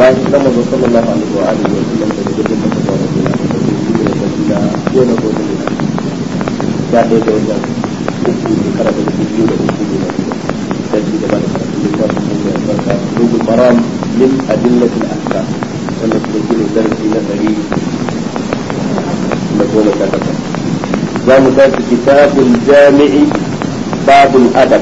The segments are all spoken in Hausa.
bayan da manzo sallallahu alaihi wa alihi wa sallam da gudun da ta wani da ta yi da da ko na ko da ya da da wannan uku ne kara da biyu da uku ne da shi da ba da karatu da ta kuma ya barka rubul maram min adillati al-ahkam wannan kuma shi ne darasi na dari da goma sha takwas za mu tafi kitabul jami'i babul adab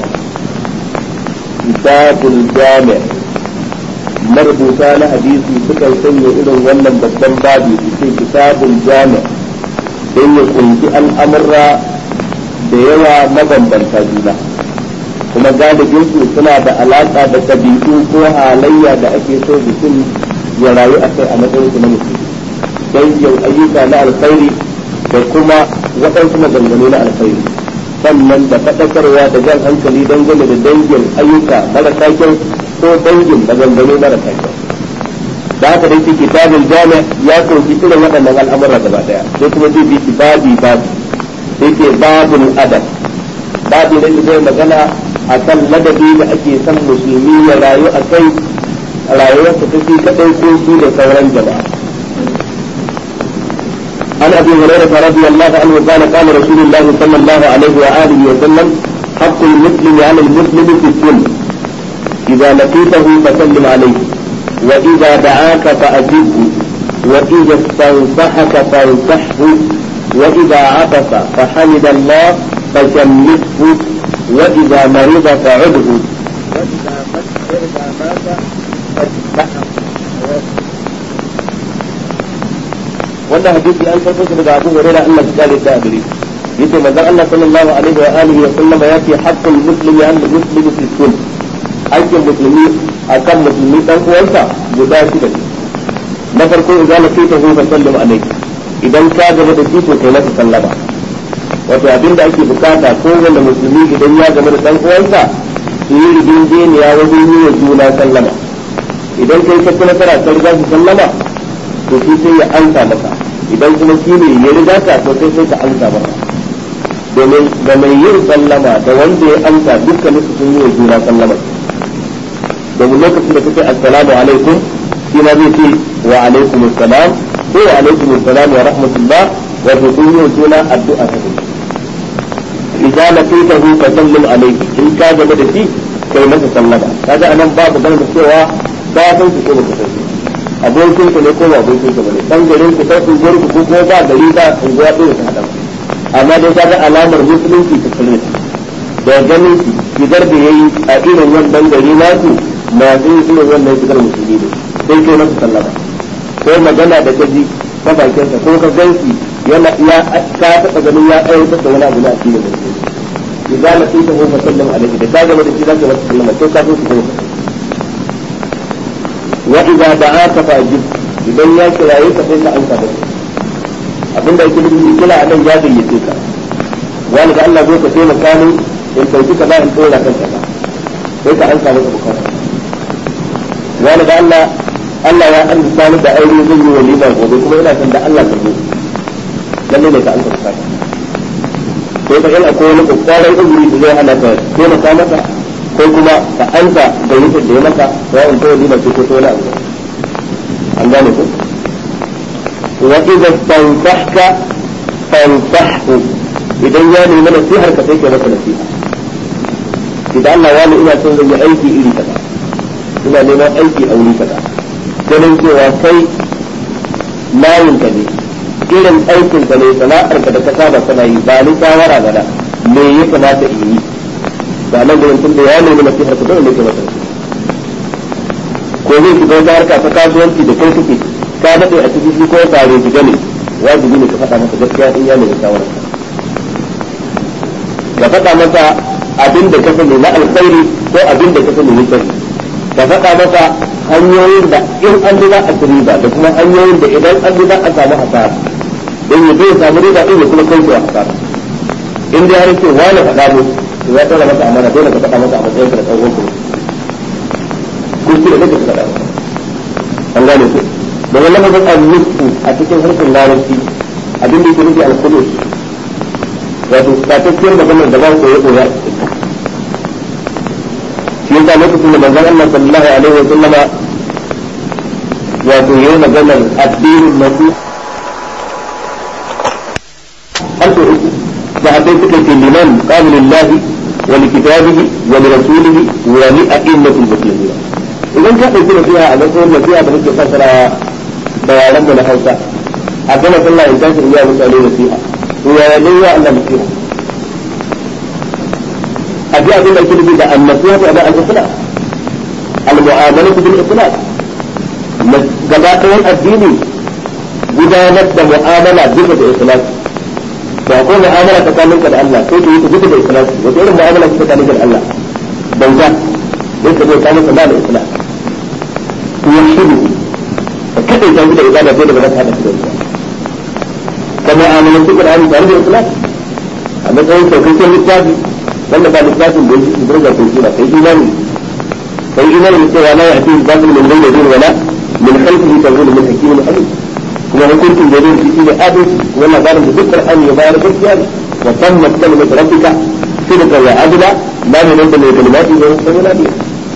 kitabul jami' marubuta na hadisi suka sanya irin wannan babban babi su ce kitabul jami' don ya kunshi al'amurra da yawa mabambanta juna kuma galibin su suna da alaƙa da ɗabi'u ko halayya da ake so mutum ya rayu a kai a matsayin su na musulmi dangin ayyuka na alkhairi da kuma waɗansu maganganu na alkhairi sannan da faɗakarwa da jan hankali dangane da dangin ayyuka marasa kyau ko dangin maganganu marasa kyau da haka dai kitabul jami ya kunshi irin waɗannan al'amura gaba daya sai kuma zai bi babi babi sai ke babul adab babu da zai magana a kan ladabi da ake son musulmi ya rayu a kai rayuwarsa ta fi kaɗai ko su da sauran jama'a عن ابي هريره رضي الله عنه قال قال رسول الله صلى الله عليه واله وسلم حق المسلم على المسلم في السنه اذا لقيته فسلم عليه واذا دعاك فاجبه واذا استنصحك فانصحه واذا عطس فحمد الله فشمته واذا مرض فعده واذا مات فاتبعه wannan hadisi an karɓo shi daga Abu Hurairah Allah ya kare da gare yace manzon Allah sallallahu alaihi wa alihi wa sallam ya ce haqqul muslimi an muslimi fi sun aikin musulmi akan musulmi dan uwansa guda shida ne na farko idan la kai ta hu fa sallam alaihi idan ka gaba da shi to kai masa sallama wato abinda ake bukata ko wanda musulmi idan ya gaba da dan uwansa su yi rigingeniya wajen yi wa juna sallama idan kai ka kuma tara ka riga su sallama to shi sai ya ansa maka idan kuma shi ne ya riga ka to sai sai ka ansa maka domin da mai yin sallama da wanda ya amsa dukkan su sun yi wa juna sallama domin lokacin da kake assalamu alaikum shi ma zai ce wa alaikum assalam ko wa alaikum assalam wa rahmatullah wa to sun yi wa juna addu'a ta kuma idan laqitahu fa sallim alayhi in ka gaba da shi kai masa sallama kaga anan babu ganin da cewa ba san shi ko ba ka san shi abokin ku ne ko ba abokin ku bane dan garin ku ta unguwar ku ko ba gari ba unguwa ɗaya ta hada amma dai kaga alamar musulunci ta kare da ganin shi shigar da yayi a irin wannan gari nasu masu yin irin wannan shigar musulmi ne sai kai masa sallama ko magana da kaji ta bakinsa ko ka ganshi yana ya ka taɓa ganin ya aiwatar da wani abu na addinin musulmi idan na tsita ko sallam alaihi da ka gama da shi zaka masa sallama sai ka so su kuma وإذا دعاك فأجب idan ya kiraye ka sai ka ansa da abin da yake nufi kila a nan ya gayyace ka wani da Allah zo ka taimaka min in dauki ka ba in dora kan ka sai ka ansa masa bukata wani da Allah Allah ya an sani da aure zan yi walima gobe kuma ina son da Allah ka zo lalle ne ka ansa bukata sai ka in akwai wani kokarin uzuri da zai hana ka taimaka masa ko kuma ka ansa da yake da ya maka ya in to walima ce ko to wani abu an gane ku wa idza tansahka fansahhu idan ya nemi nasihar ka sai ka masa nasiha idan Allah ya ina son zan yi aiki iri kaza ina neman aiki a wuri kaza ganin cewa kai layin ka ne irin aikin ka ne sana'ar ka da ka saba kana yi ba ni shawara gada me ya kamata in yi ba nan gurin tun da ya nemi nasihar ka dole ne ka masa nasiha ko zai shiga wata harka ta kasuwanci da kai kake ka daɗe a cikin shi ko tare shiga ne wajibi ne ka faɗa masa gaskiya in ya nemi shawarar ka faɗa masa abin da ka sani na alkhairi ko abin da ka sani na sharri ka faɗa masa hanyoyin da in an bi za a ci riba da kuma hanyoyin da idan an bi za a samu hasara don ya zai samu riba in ya kuma kai hasara in dai har ce wani faɗa mu ya tsara masa amana dole ka faɗa masa a matsayin ka da ɗan uwanku ko shi da kake faɗa an gane ku da wannan lafazin al-nisfu a cikin harshen larabci abin da yake nufi al-khulus wato tatacciyar maganar da ba ku yi koya shi yasa lokacin da manzon Allah sallallahu alaihi wa sallama wato yayi maganar addinin nasu har so uku sahabbai suka ce liman qala lillahi wa li kitabihi wa li rasulihi wa li a'immatil muslimin idan ka dauki nasiha a matsayin nasiha da muke fassara da yaran da na Hausa a gama sallah in tashi iya mutane nasiha to ya ya dai ya Allah nasiha a ji abin da ake nufi da annasiha ta da al-ikhlas al-mu'amalatu bil ikhlas gaba ɗayan addini gudanar da mu'amala duka da ikhlas ba ko mu'amala tsakanin ka da Allah ko ke yi duka da ikhlas wata irin mu'amala ce tsakanin ka da Allah bauta sai ka zo ka masa da ikhlas tuwashidu ka kada ta da ibada sai da ba za ta hada da ita ka mu'amala su Qur'ani tare da ikhlas a matsayin saukakken littafi wanda ba littafin da yake burga ko kira kai imani kai imani da cewa la ya'ti al-batil min bayni yadihi wala min khalfihi tanzilu min hakimin alim kuma hukuncin da zai shi da adalci kuma labarin da duk Qur'ani ya bayar gaskiya ne wa tammat kalimatu rabbika sidqa wa adla la yunzil min kalimati wa huwa nabi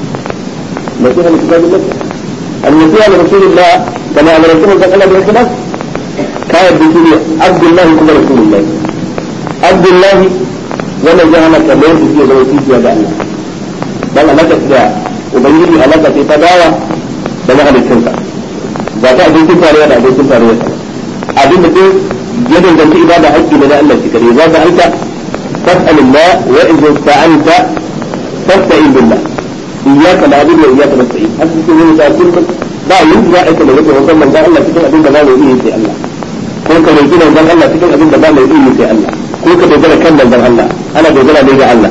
nasiha li kitabillah النصيحة لرسول الله كما أمركم أن تقل بالخلاف كان بسوريا عبد الله كما رسول الله عبد الله ولا جعل كبير في زوجتي يا الله بل أنا كذا وبنجي على كذا تداوى بل هذا الشنطة ba ta abincin tarayya da abincin tarayya abin da duk ya danganci ibada haƙƙi ne na Allah shi kare za ka aika fas'alillah wa idza sta'anta fasta'in billah iyyaka na'budu wa iyyaka nasta'in har cikin yin da kullum ba yin za a kalla yake wannan manzon Allah cikin abin da ba mai iya sai Allah ko ka roki manzon Allah cikin abin da ba mai iya sai Allah ko ka dogara kan manzon Allah ana dogara ne ga Allah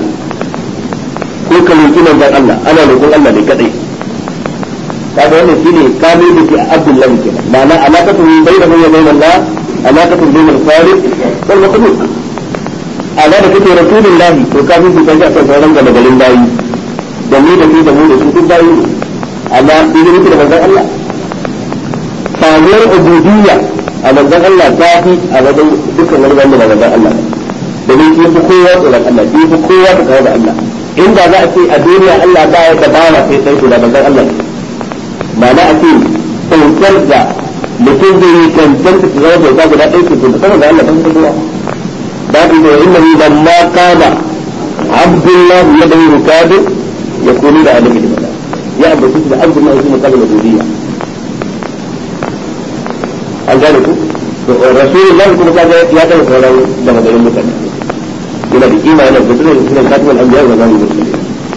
ko ka roki manzon Allah ana roƙon Allah ne kadai kaga wannan shine kamil da ke Abdullah kenan ma'ana alaqatu bainahu wa bain Allah alaqatu bain al-khaliq wal makhluq ala da kake rasulullahi to kafin ku kaji akan sauran gaba garin bayi da mu da ku da mu da su duk bayi amma idan muke da manzon Allah samuwar ubudiyya a manzon Allah ta fi a wajen dukkan wani wanda ba manzon Allah da ne shi fi kowa tsoron Allah shi fi kowa ta kawo da Allah inda za a ce a duniya Allah ba ya da bawa sai sai da manzon Allah ma'ana a ce kyautar da mutum zai yi cancanta su zama bauta guda ɗaya ce da sama da Allah ban kowa babu da inna ni ban ma kama abdullahi ya bai rukadu ya kuni da alamin da ya ambaci da abdullahi kuma kabila duniya an gane ku rasulullahi kuma kaga ya taɓa sauran da magarin mutane yana da kima yana da gudunar da sunan katimar anbiya wa zamu musulmi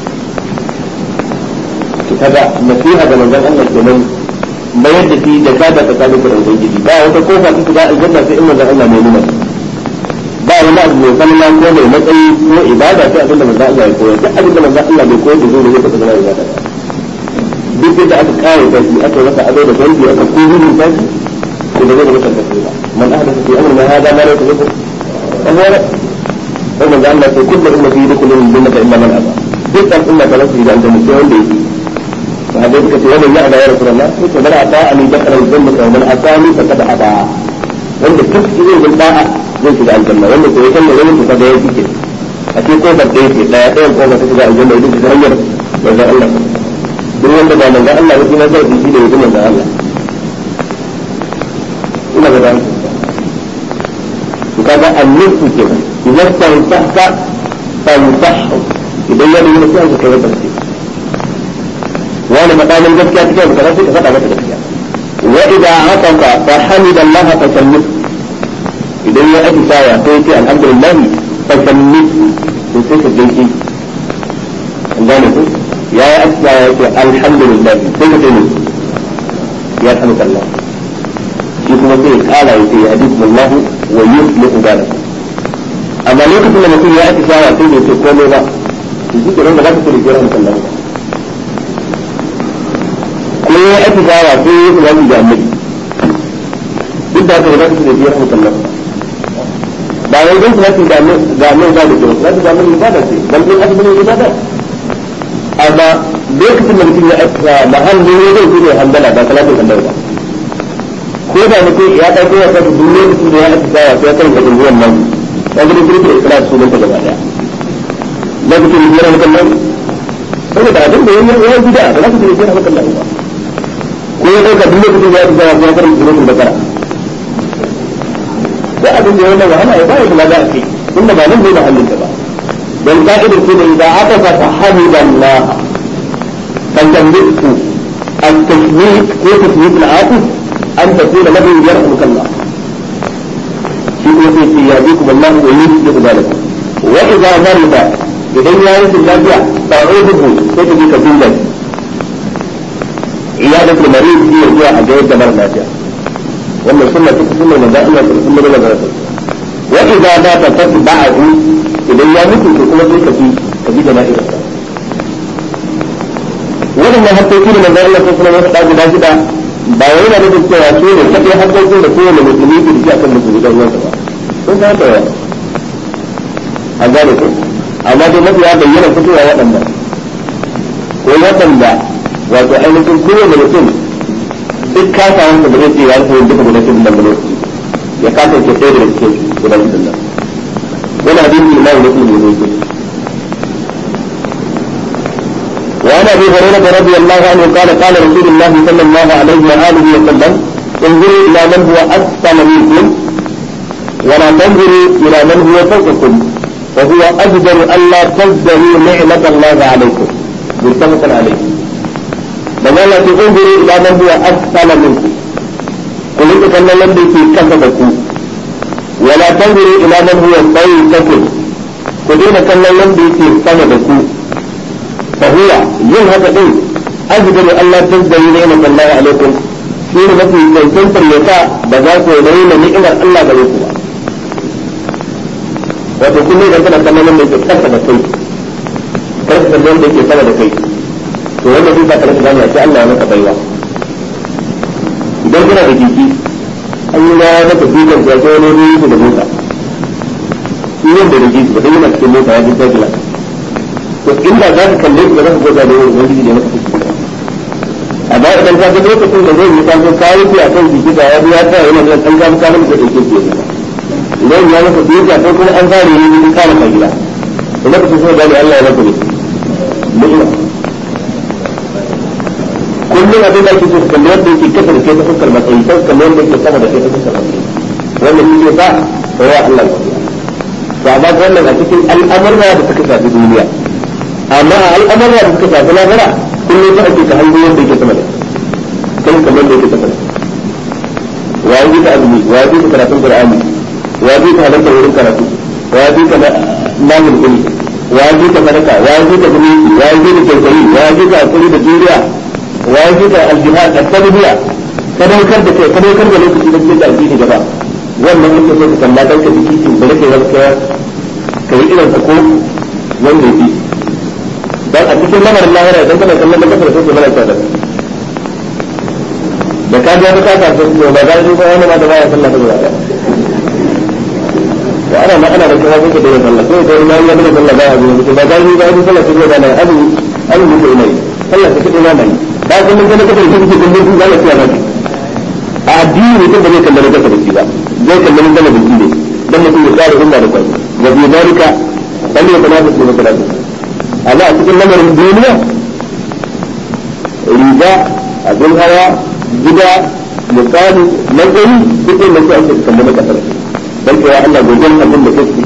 kaga nasiha ga manzon Allah kenan bayar da shi da kada ta kada da ubangiji ba wata kofa ta shiga aljanna sai in manzon Allah ne nuna ba wani abu mai kalma ko mai matsayi ko ibada sai abinda manzon Allah ya koyar duk abinda manzon Allah bai koyar da zai ne ta zama ibada duk da aka kare ta shi aka masa ado da dangi aka ko gudun ta shi ko da zai masa tafiya ba man ahdatha fi amrina hada ma laysa lahu fa huwa kuma da Allah sai kullu ummati yadkhuluna al-jannata illa man aba dukkan umma ta rasu da aljanna sai wanda yake فهذا كتب ومن يأبى يا رسول الله قلت بل أطاعني دخل الجنة ومن أطاني فقد أبى wanda duk zai bin da'a zai shiga aljanna wanda ko yakan ne wani kuka da ya fike a cikin kofar da yake daya ɗayan kofar ta shiga aljanna idan ta hanyar manzon Allah duk wanda ba manzon Allah ba kuma zai shi da yake manzon Allah ina ga dan to kaga annusu kenan idan ta tahta fa yusahhu idan ya nuna sai ka kai wata wani makamin gaskiya cikin abu kaza sai ka faɗa mata gaskiya wa idza ataqa fa hamida Allah fa sallif idan ya aji saya sai ya ce alhamdulillah fa sallif to sai ka gaishe an gane ku ya yi aji saya ya ce alhamdulillah sai ka ce ne ya sanu Allah shi kuma sai ya kara ya ce ya hadikum Allah wa yuslihu balakum amma lokacin da mutum ya aji saya sai ya ce komai ba to shi ke nan da za ka ce da kira Allah ba ko ya ake gawa ko ya yi wani da annabi duk da haka ba za ka da biyar musallam ba wai don salati da annabi da annabi ba da kyau salati da annabi ibada ce dan din aka bane ibada amma lokacin da mutum ya aika mahallin ne zai kuma handala ba salatin handala ba ko da mutum ya ɗauko ya sa duk lokacin da ya aika gawa sai ya karanta dunguwan nan ya gani kirkir ikhlas sunan ta gaba daya lokacin da biyar musallam saboda abin da ya yi bida ba za ka da biyar musallam ba ko ya dauka duk lokacin da ya tsaya ya karanta suratul bakara da abin da yana wahala ya bayar da lada a kai tunda ba nan zai da halin ba dan ka'idar ce da idan aka fa hamidallah fa tamliku التشميت هو تشميت العاطف أن تقول له يرحمك الله في في يهديكم الله ويثبت ذلك وإذا مرض إذا يعرف النبي تعوده تجد كبيرا عيادة المريض هي هي حاجات دمر نافع وأن السنة تكون من دائما في السنة ولا غيرها وإذا مات تتبعه إذا يموت تكون في كبير كبير نائرة waɗannan hakkoki da manzon Allah sallallahu alaihi wasallam guda shida ba wai yana nufin cewa su ne kadai hakkokin da kowane musulmi ke da shi akan musulmi dan uwansa ba sun san da yawa a gane ko amma dai mafi ya bayyana fitowa waɗannan ko waɗanda wato ainihin kowane mutum duk kasa wanda ba zai ce ya rufe duka guda cikin nan lokaci ya kasa ke ɗaya daga cikin guda cikin nan wani hadisi imamu muslim ne ne وعن ابي هريره رضي الله عنه قال قال رسول الله صلى الله عليه واله وسلم انظروا الى من هو اسفل منكم ولا تنظروا الى من هو فوقكم وهو اجدر الا تزدروا نعمه الله عليكم متفق عليه بمعنى انظروا الى من هو اسفل منكم قل انت كان الذي في كسبكم ولا تنظروا الى من هو فوقكم قل انت كان الذي في سندكم فهو yin haka din ajdaru Allah tazdari ni'mat Allah alaikum shi ne mafi cancantar ya sa ba za ku raina ni'imar Allah gare ku ba wato kullum idan kana kallon da yake kasa da kai kar ka kallon da yake sama da kai to wanda zai saka rasa gane a ce Allah ya maka baiwa idan kana da jiki an yi ya maka dukan ya ce wani ruwa da mota shi yadda da jiki ba sai yana cikin mota ya ji sai to inda za ka kalle shi ba za ka gwada da wani wani da maka fuski amma idan ka ga lokacin da zai yi ka zo kayi ki akan jiki da ya ya tsaya yana da dan gamu kana da yake ke idan ya maka duka ko kuma an fara yi ni kana ka gida to lokacin sai da Allah ya maka ne mu'mina kullum abin da ake so kalle wanda yake kasa da kai ta fuskar matsayi sai kalle wanda yake sama da kai ta fuskar matsayi wannan shi ne ba sai ya Allah ya to amma wannan a cikin al'amurra da suka shafi duniya amma a al'amura da suka shafi lahira kullum ta ake ta hanyoyin da yake sama da kan kamar da yake sama da wa yi ta azumi wa yi ta karatun qur'ani wa yi ta halarta wurin karatu wa yi ta namun kuli wa yi ta sadaka wa yi ta zumunci wa yi ta kyautayi wa yi ta hakuri da juriya wa yi ta aljihad da tarbiyya sadaukar da kai sadaukar da lokaci da cikin da addini gaba wannan ake so ka kalla dan ka jiki kin da kake zaka kai irin ko wanda yake dan a cikin lamarin lahira idan kana kallon da kasar sai mana tsada da ka ga ka ka san ko ba zai ba wani ma da baya sallah da baya wa ana ma ana da kuma kuka da sallah sai da ma ya da sallah baya zuwa ba zai ba da sallah sai da na abu abu ne ko mai sallah sai da mai ba kullum kana kasar sai kike kullum kun zalla tsaya ba a addini mutum ba zai kallon da kasar ba zai kallon da biki ne dan mutum ya tsara umma da kai wa bi dalika dan ya kana da sallah amma a cikin lamarin duniya riga abin hawa gida misali matsayi duk da su ake kamar da kasar dan cewa Allah gogon abin da kake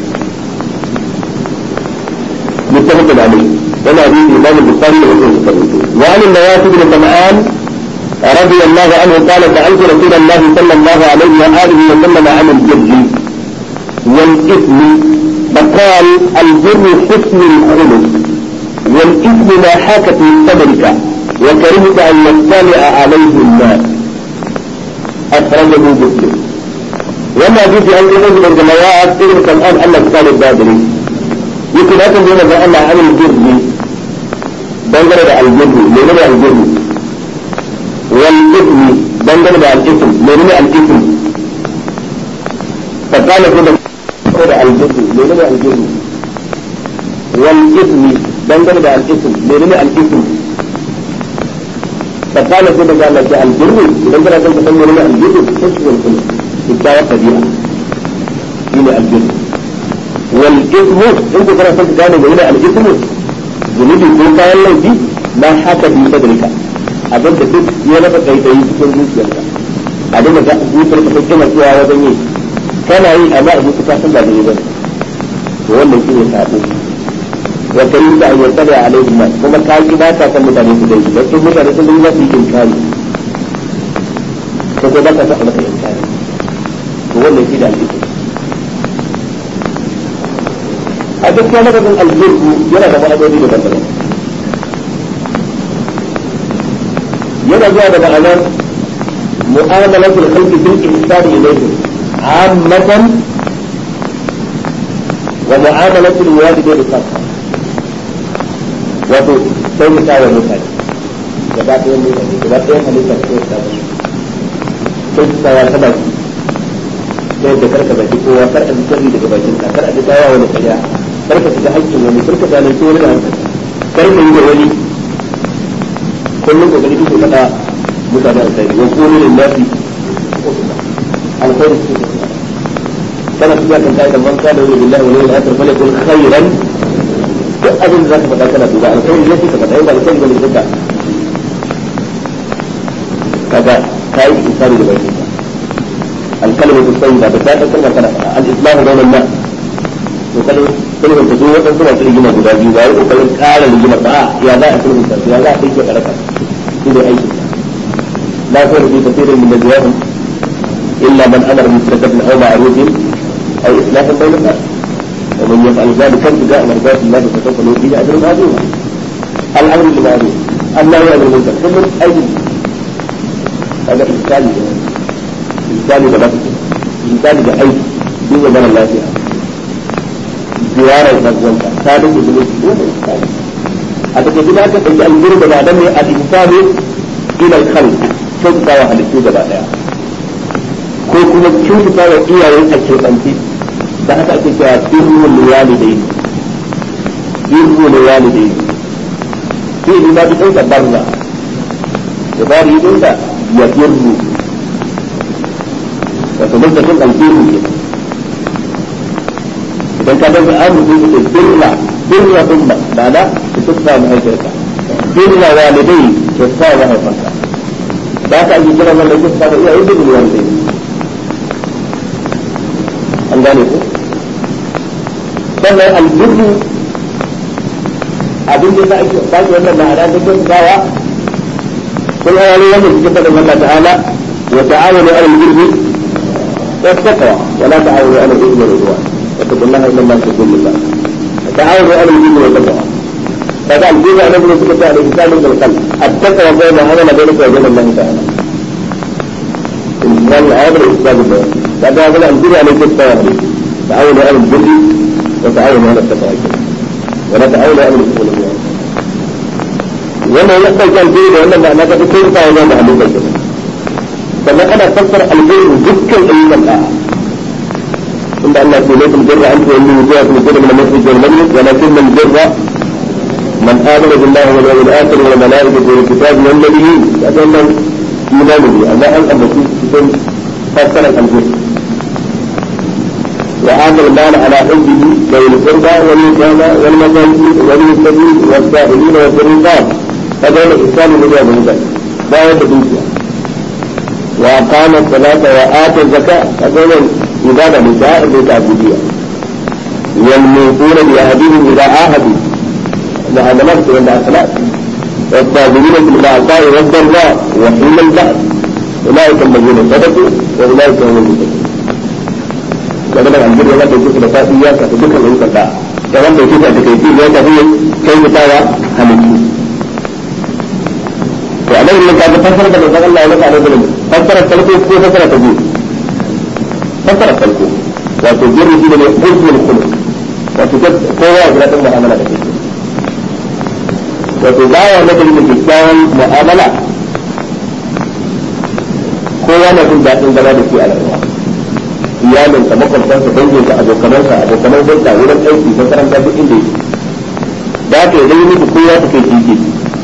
متفق عليه ولا حديث الإمام البخاري ومسلم وعن النواس بن سمعان رضي الله عنه قال سألت رسول الله صلى الله عليه وآله وسلم عن الجد والإثم فقال البر حسن الخلق والإثم ما حاك في صدرك وكرهت أن يطلع عليه الناس أخرجه مسلم وما جئت أن يخرج من الجماعات إذن الآن أن قال البادري يمكن أن تقول أن عن البر بنجر البر لمن البر والإثم بنجر الإثم لمن الإثم فقال كده da aljihu menene aljihu wal ismi dangane da al-ism menene al-ism فقال كده قال لك الجن idan kana son ka san menene aljihu tasbih kullu kitawa tabi'a shine aljihu wal ism in ka kana son ka gane menene al-ism zunubi ko kayan laifi ma haka bi sadrika abin da duk ya rasa kaikayi cikin zuciyarka a dinga ga zuciyarka ta kima cewa wajen yi kana yi amma a zuciya san ba daidai ba to wannan shi ne sabo wa kai da an yarda da alaihi ma kuma ka ki ba ta san mutane su dai dan in mutane sun dinga su yi inkari ko ko ba ka sa maka inkari to wannan shi da alƙi a gaskiya lafazin aljirgu yana da ma'anoni da daban yana zuwa da ma'anar mu'amalatul khalqi bil ihsani ilayhim ammatan wa mu'amalatul walidayni khassa wato sai mu tawa mutane gaba ɗayan mutane gaba ɗayan halitta ko ta ba sai ta tawa ta baki sai da karka baki kowa kar a ji sirri daga bakin ka kar a ji tawa wani kariya kar ka shiga haƙƙin wani kar ka zalunci wani da hankali kar ka yi da wani kullum kokari kike faɗa mutane alkhairi wa qulu lin nasi alkhairi kike faɗa kana tuka kan kai da man kana wa billahi wa yawmil akhir falyakun khairan duk abin da zaka faɗa kana duba alkhairi ne kike faɗa ba alkhairi bane duka kaga kai isari da bakin الكلمة الطيبة بتاتا كلمة كان الإسلام بين الناس وكلمة كلمة تدو وكلمة كلمة ترجمة بدا جيبا وكلمة قال لجمة آه يا ذا كلمة يا ذا تيجي كلمة كل أي شيء لا خير في كثير من نجواهم إلا من أمر بصدقة أو معروف أو إصلاح بين الناس ومن يفعل ذلك ابتغاء مرضات الله فسوف نؤتيه أجرا عظيما الأمر بالمعروف النهي عن المنكر كل أي هذا إشكال misali da lafi misali da aiki duba mara lafiya ziyarar ɗan'uwanka ta da ke zuwa su dole misali a daga gida ka ɗauki aljiru da badan ne a ihsani ila kan kyautata wa halittu gaba ɗaya ko kuma kyautata wa iyayen a keɓance da haka ake cewa birrul walidai birrul walidai sai ni ma bi ɗauka barza da bari ɗauka ya birru wato lokacin aljihu ke idan ka dauka an mutum da birra birra umma ba da su tufa mahaifiyarka birra walidai su sa mahaifanka da ka ake kira wannan su sa iyaye da birra walidai an gane ku sannan aljihu abin da za a ake ba wannan ma'ana da ke gawa kun ayyana wannan cikin faɗin Allah ta'ala wa ta'awanu alal birri والتقوى ولا تعاونوا على الاثم والعدوان واتقوا الله ان الله يحب الله تعاونوا على الاثم والتقوى فقال جزء من سكت على الانسان من القلب التقوى بين عمل بينك وبين الله تعالى الانسان هذا الاسلام الله فهذا هذا الجزء على التقوى تعاونوا على البر وتعاونوا على التقوى ولا تعاونوا على الاثم والعدوان wannan ya ɗauki alheri da wannan ma'ana ta fi kai ta wajen da halittar kenan sannan ana fassara alheri dukkan ayyukan da inda Allah ke laifin jirra an tuwalli wujuwa kuma jirra min al-masjid wal majlis walakin man jirra man amana billahi wal yawmil akhir wal malaikati wal kitabi wal nabiyyin kadan nan imani ne amma an ambaci cikin fassara alheri وآتى المال على حبه ذوي القربى واليتامى والمساكين وابن السبيل والسائلين وفي الرقاب هذا الإحسان من ذلك لا يتبين وأقام الصلاة وآتى الزكاة هذول عبادة نساء التعبدية والموفون بعهدهم إذا عاهدوا وهذا نفس عند الصلاة والصابرين في البأساء والضراء وحين البأس أولئك الذين صدقوا وأولئك هم المتقون ومن الأمر ولا تجوز لفاتية فتدك العلم الله كمان بيشوف أتكيتي لا تفيه كيف تاوى همتي وأنا اللي كان فسر da manzon Allah ya maka da zulmi fassara farko ko fassara ta biyu fassara farko wato jirri shi ne husnul khuluq wato kowa ya gina mu'amala da kai wato baya na da kyakkyawan mu'amala kowa na jin daɗin zama da shi a rayuwa iyalinsa makwabtansa danginsa abokanansa abokanan hulɗa wurin aiki makaranta duk inda yake da haka idan yi mutu kowa ta kai titi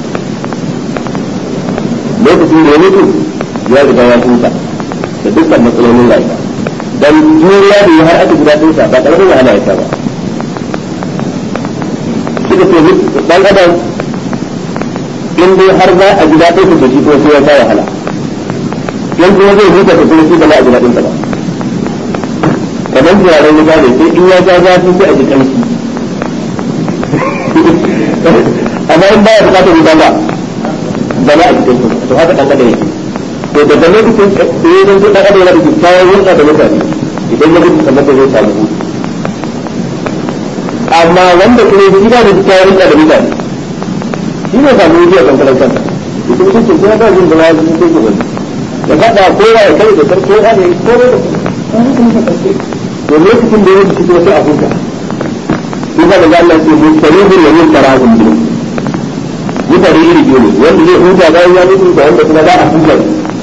lokacin da ya mutu ya riga ya huta da dukkan matsalolin rayuwa dan duniya da ya har aka guda dinsa ba karamin wahala ya ba suka ce dan adam in dai har za a ji daɗin ku shi ko sai ya sa wahala in kuma zai huta ta kuma shi ba za a ji daɗin ta ba kamar turaren wuta ne sai in ya ja zafi sai a ji ƙarfi amma in baya bukatar wuta ba ba za a ji ƙarfi to haka ɗan adam yake to daga lokacin sai ya zanto ɗan adam yana da kyakkyawar hulɗa da mutane idan ya gudu sannan da zai samu hutu amma wanda kuma shi ba da kyakkyawar hulɗa da mutane shi ne samu wuce a kankanar kansa ita mutum ce kuma ba jin da ya zai sai wani da faɗa kowa ya kai da sarki ya ne ko da to lokacin da ya wuce kuma sai a huta ina da Allah ce mustalibin da yin tarahun biyu mutane iri biyu ne wanda zai huta bayan ya mutu da wanda kuma za a huta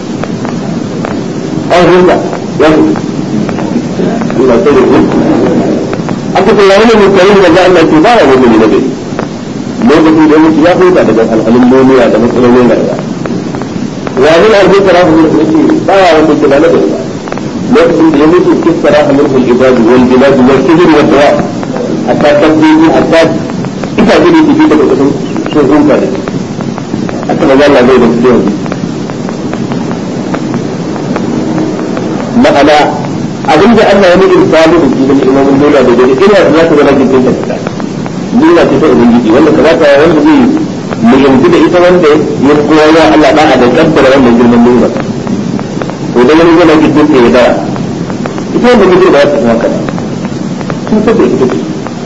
an huta ya mutu ina sai da huta aka ce yayin da mustalibin da Allah ce ba ya mutu ne na gari lokacin da mutu ya huta daga alhalin duniya da matsalolin rayuwa wani arzikin tarahun biyu ne ba ya wanda ke ba na gari ba lokacin da ya mutu kissara amurkul ibadu wal biladu wal kibir wal dawa hatta tabbiyi hatta ita gidi ki daga kusan sun hunka da haka ba Allah zai da su yanzu ma'ana abin da Allah ya nufi misali da shi da imamun dole da gari ina da zaka zama jikin ta fita dole ce ta ubangiji wanda ka zaka wanda zai muhimmanci da ita wanda ya koya wa Allah da'a da kaddara wannan girman dole to da wani yana gidan ta ya dara ita wanda gidan ba ta kuma kada sun tabbata ita ce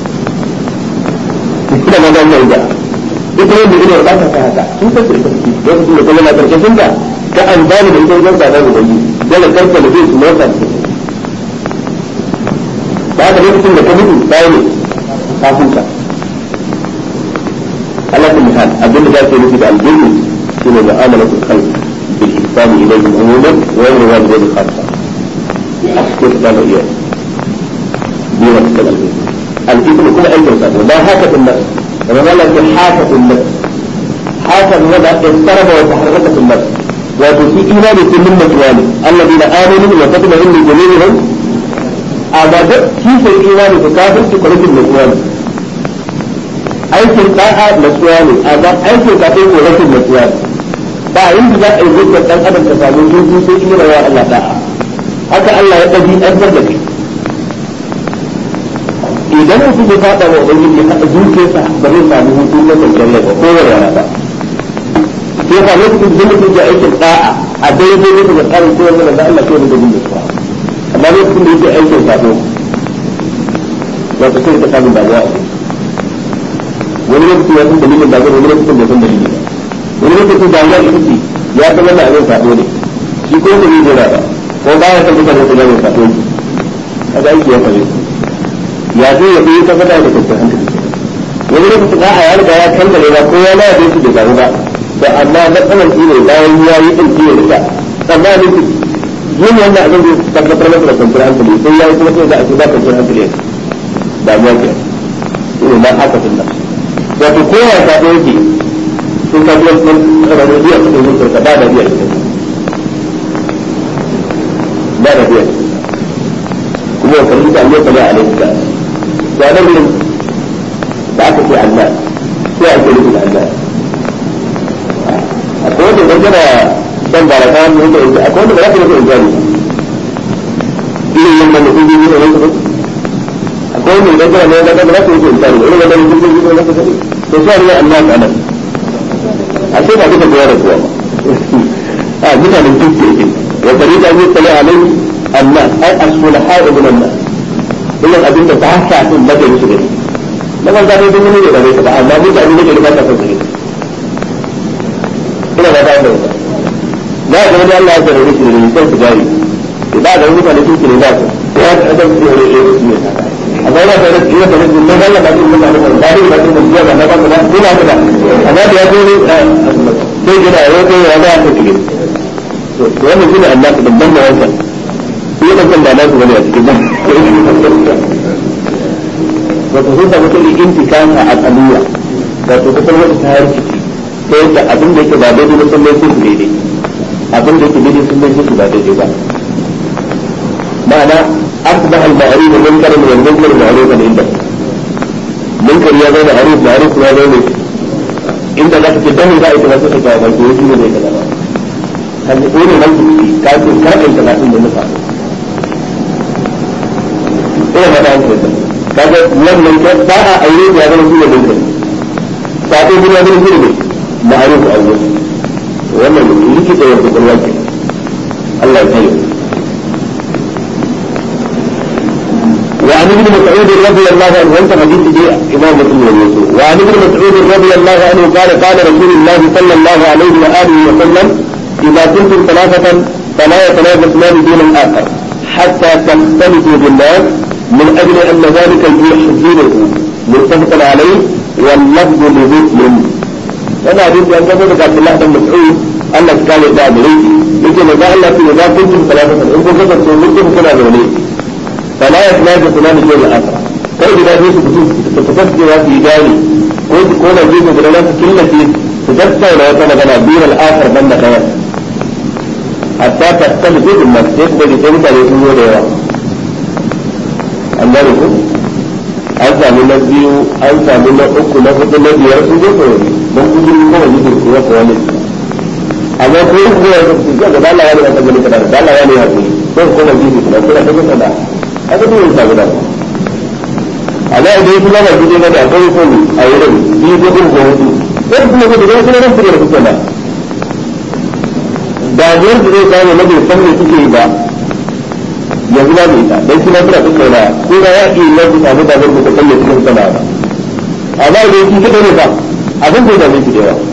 ita ma zan mai da ita wanda gidan ba ta haka sun tabbata ita ce lokacin da kuma na karkashin ta ka amfani da ita wajen sadar da wani dole karka da zai su motsa ta ba ka lokacin da ka mutu bayan ne ka huta Allah ta misal abinda za ka yi nufi da aljanni shine mu'amalatul khalq بالإحسان إليهم عموما وغير والدين خاصة أحكي كتاب إياه دون كتاب الإثم كل أي إنسان وما هاكة النفس وما لك حاكة النفس حاكة النفس اضطرب وتحركت في النفس وفي إيمان كل من مكوانه الذين آمنوا وتطمئن جميعهم أبدا كيف الإيمان تكافر في كل المكوانه aikin da'a nasuwa ne amma aikin kafin ko rashin nasuwa ne ba yin da za a yi zuwa dan adam ka samu hutu sai in yana wa Allah da'a haka Allah ya dabi an da kai idan mutum ya fada wa ubangiji ya haɗa zuciyarsa ba zai samu hutu na kwanciyar rai ba ko wani ba sai ka lokacin da mutum ya aikin da'a a daidai mutum da tsarin kowa da Allah ko da bin da amma lokacin da yake aikin sabo wato sai ka samu damuwa wani lokacin ya san dalilin da wani lokacin da san dalilin ba wani lokacin da ya ita ya san wannan abin sabo ne shi ko da zai ba ko ba ya san mutane su gane sabo ne kaga aiki ya fare ya zo ya fi ta fada da kwanciyar hankali wani lokacin da a ya riga ya kankare ba ko ya laya da su bai samu ba to amma matsalar shi ne bayan ya yi din shi ya rika tsammanin su yin wannan abin zai tabbatar masa da kwanciyar hankali sai ya yi kuma sai za a ce ba kwanciyar hankali damuwa ke ne ma haka sun nan wato kowa sabo yake sun ka biyar sun kada da biyar sun yi sarka ba da biyar ba da biyar kuma wa kalli da Allah ta ya alaihi ta ya da gurin da aka ce Allah sai ake nufi da Allah akwai wanda dangana dan baraka ne da yake akwai wanda ba za ka yi da irin yadda mutum zai yi da wani akwai wanda dangana ne da ba za ka yi da irin yadda mutum zai yi da wani to sai ne Allah ta nan a ce ba duka kowa da kowa ba a mutanen kirki yake wa farida ne tsale alai Allah ai as-sulaha ibn Allah illan abin da ba sa din da gari su gari na ban da dai mun ne da bai ba amma mutane ne da ba sa son gari ina ba da wannan na ga wani Allah ya jarabe shi ne sai su gari ba da mutane kirki ne ba su ya ga adam su ne ne amma ina da ina da mun da Allah ba su mun da ba da ba su mun da ba da ba da ina da amma da ya zo ne sai gida ya zo ya ga ta cikin to wannan shine Allah da babban da wannan shi ya kan da na su bane a cikin ba wato sun samu kai intikasa al'aliyya wato kusan wata ta rikici ta yadda abin da yake ba daidai ba sun mai su daidai abin da yake daidai sun mai su ba daidai ba ma'ana أصبح المعروف منكرا والمنكر معروفا عنده منكر يا زول معروف معروف يا زول inda za ka ce dan za a yi kaza sai ka ga ba ko shi ne zai kaza ba kan ko ne nan ki ka ce ka ɗin kaza din da nufa ina ba da hankali kaga wannan ba a aure ya zama shi ne dinka sako kuma zama shi ne ma'aruf awwal wannan likita ya kwakwalwa ke Allah ya tsaye وعن ابن مسعود رضي الله عنه وانت حديث دي امام مسلم ويوسف وعن ابن مسعود رضي الله عنه قال قال رسول الله صلى الله عليه واله وسلم اذا كنتم ثلاثه فلا يتنافسان دون الاخر حتى تختلفوا بالناس من اجل ان ذلك يحزنه متفق عليه واللفظ لمسلم وانا حديث عن جابر عبد الله بن مسعود Allah ta kare da gare shi yake da Allah ce da kuntum salatan in kun kasance mutum kuna zaune fala ya tana da sunan da yau aka kai da su su su kasance za su yi gane ko su ko da gefe da su killace su tattauna wata magana biyar al'akar ban da kaya hatta ta tsali gudun nan sai ku gani sai mutane sun zo da yawa an gane ku an sami na biyu an sami na uku na hudu na biyar sun zo kawai don gudun kowane gudun kuwa kuwa ne amma ko yin zuwa da su ga da Allah ya ne kan gani kana da Allah ya ne ya kuri ko ko da bibi kana kira ta kana haka dole ta guda amma idan kuma ba gidi ne da akwai ko ne a wurin bi ko ko ko hudu ko kuma ko da kuma ran fure kuka da da yar da zai kawo na bai san me suke yi ba yanzu ba mai ta dan kuma fura kuka da ko da ya yi lafi samu da zai kuka kalle cikin sana ba amma idan ki kada ne ba abin da zai ki da yawa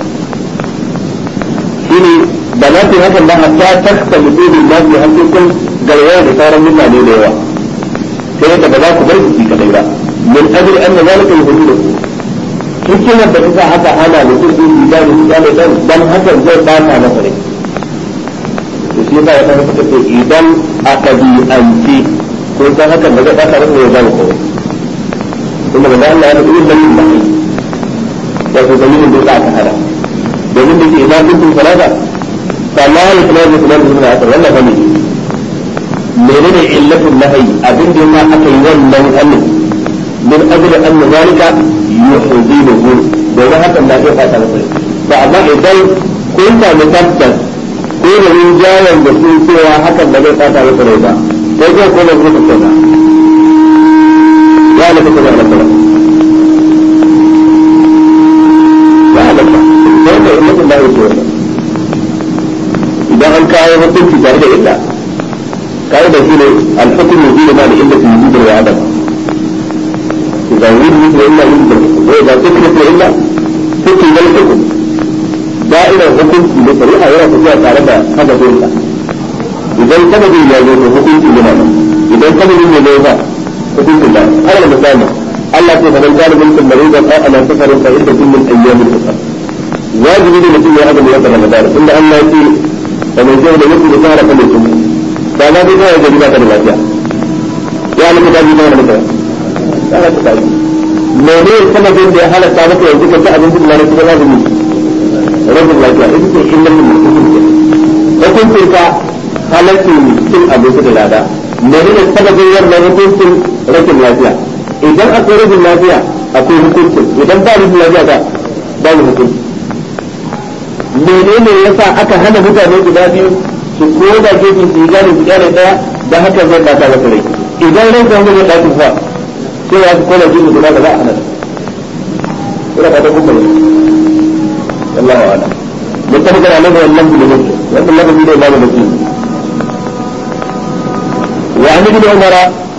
shine da na fi hakan ba hatta takta mutumin na fi hakikin garwaya da sauran mutane da yawa sai da ba za ku bar su kadai ba min ajli anna zalika yuhdidu hikimar da ta haka ana mutum din da da da da dan dan hakan zai bata masa rai to shi yasa wata haka ce idan aka bi anti ko dan hakan ba zai bata masa rai ba ko kuma da Allah ya yi dalilin da shi wato dalilin da aka hada domin da ke idan kuntum salata fala yatnazu salatu min al-asr wannan fa ne menene illatul nahyi abin da yasa aka yi wannan halin min ajli anna zalika yuhdibuhu domin hakan na zai fata masa to amma idan kun samu tabbas ko da rinjayen da sun cewa hakan ba zai fata masa rai ba sai zai koma zuwa ka kauna ya na kuka da Allah ya halatta sai da illatul nahyi ce wannan idan an kawo hukunci tare da illa قاعدة هنا الحكم يزيد مع العلة وجود وعدم إذا وجد مثل إلا وجد وإذا ذكرت إلا فكر الحكم دائما الحكم بطريقة يرى فيها تعرف هذا إلا إذا سبب الجاذب حكم في جنابه إذا سبب الجاذب حكم في الله هذا المسامة الله سبحانه فمن كان منكم مريضا أو على سفر فعدة من أيام الأخرى واجب إذا مثل هذا من يوم رمضان إلا أن لا يأتي فمن جهل يكون سهرة فليكن ba za ta kawai gari ba ta da lafiya ya na kuka ji mana mutane ya na kuka ji mene sanadin da ya halatta maka yanzu ka ci abinci da kuma za mu rabin lafiya ita ce illar da mutum ke hukuncin ka halaccin cin abinci da lada mene ne sanadin wannan hukuncin rashin lafiya idan akwai rashin lafiya akwai hukuncin idan ba rashin lafiya ba babu hukunci menene yasa aka hana mutane guda biyu su ko da gefe su yi gane su gane daya da haka zai bata masa rai idan rai kan zai ɗakin fa sai ya kona gefe guda da za a hana ina fata kuma ne wallahu ala mutum kana nan da wannan bude mutum wannan lafazi da imamu muslim wa an ibn umar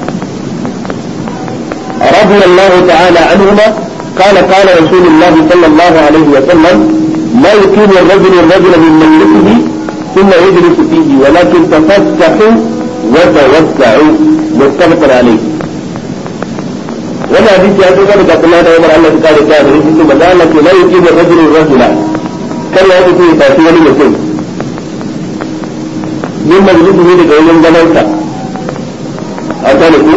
رضي الله تعالى عنهما قال قال رسول الله صلى الله عليه وسلم لا يكون الرجل الرجل من مجلسه ثم يجلس فيه ولكن تفتحوا وتوسعوا متفق عليه ولا حديث يا سيدنا عبد الله بن عمر الله تعالى قال ثم قال لك لا يجيب الرجل الرجل كان يأتي في تأثير المسلم من مجلسه لك ومن زمانك أتانك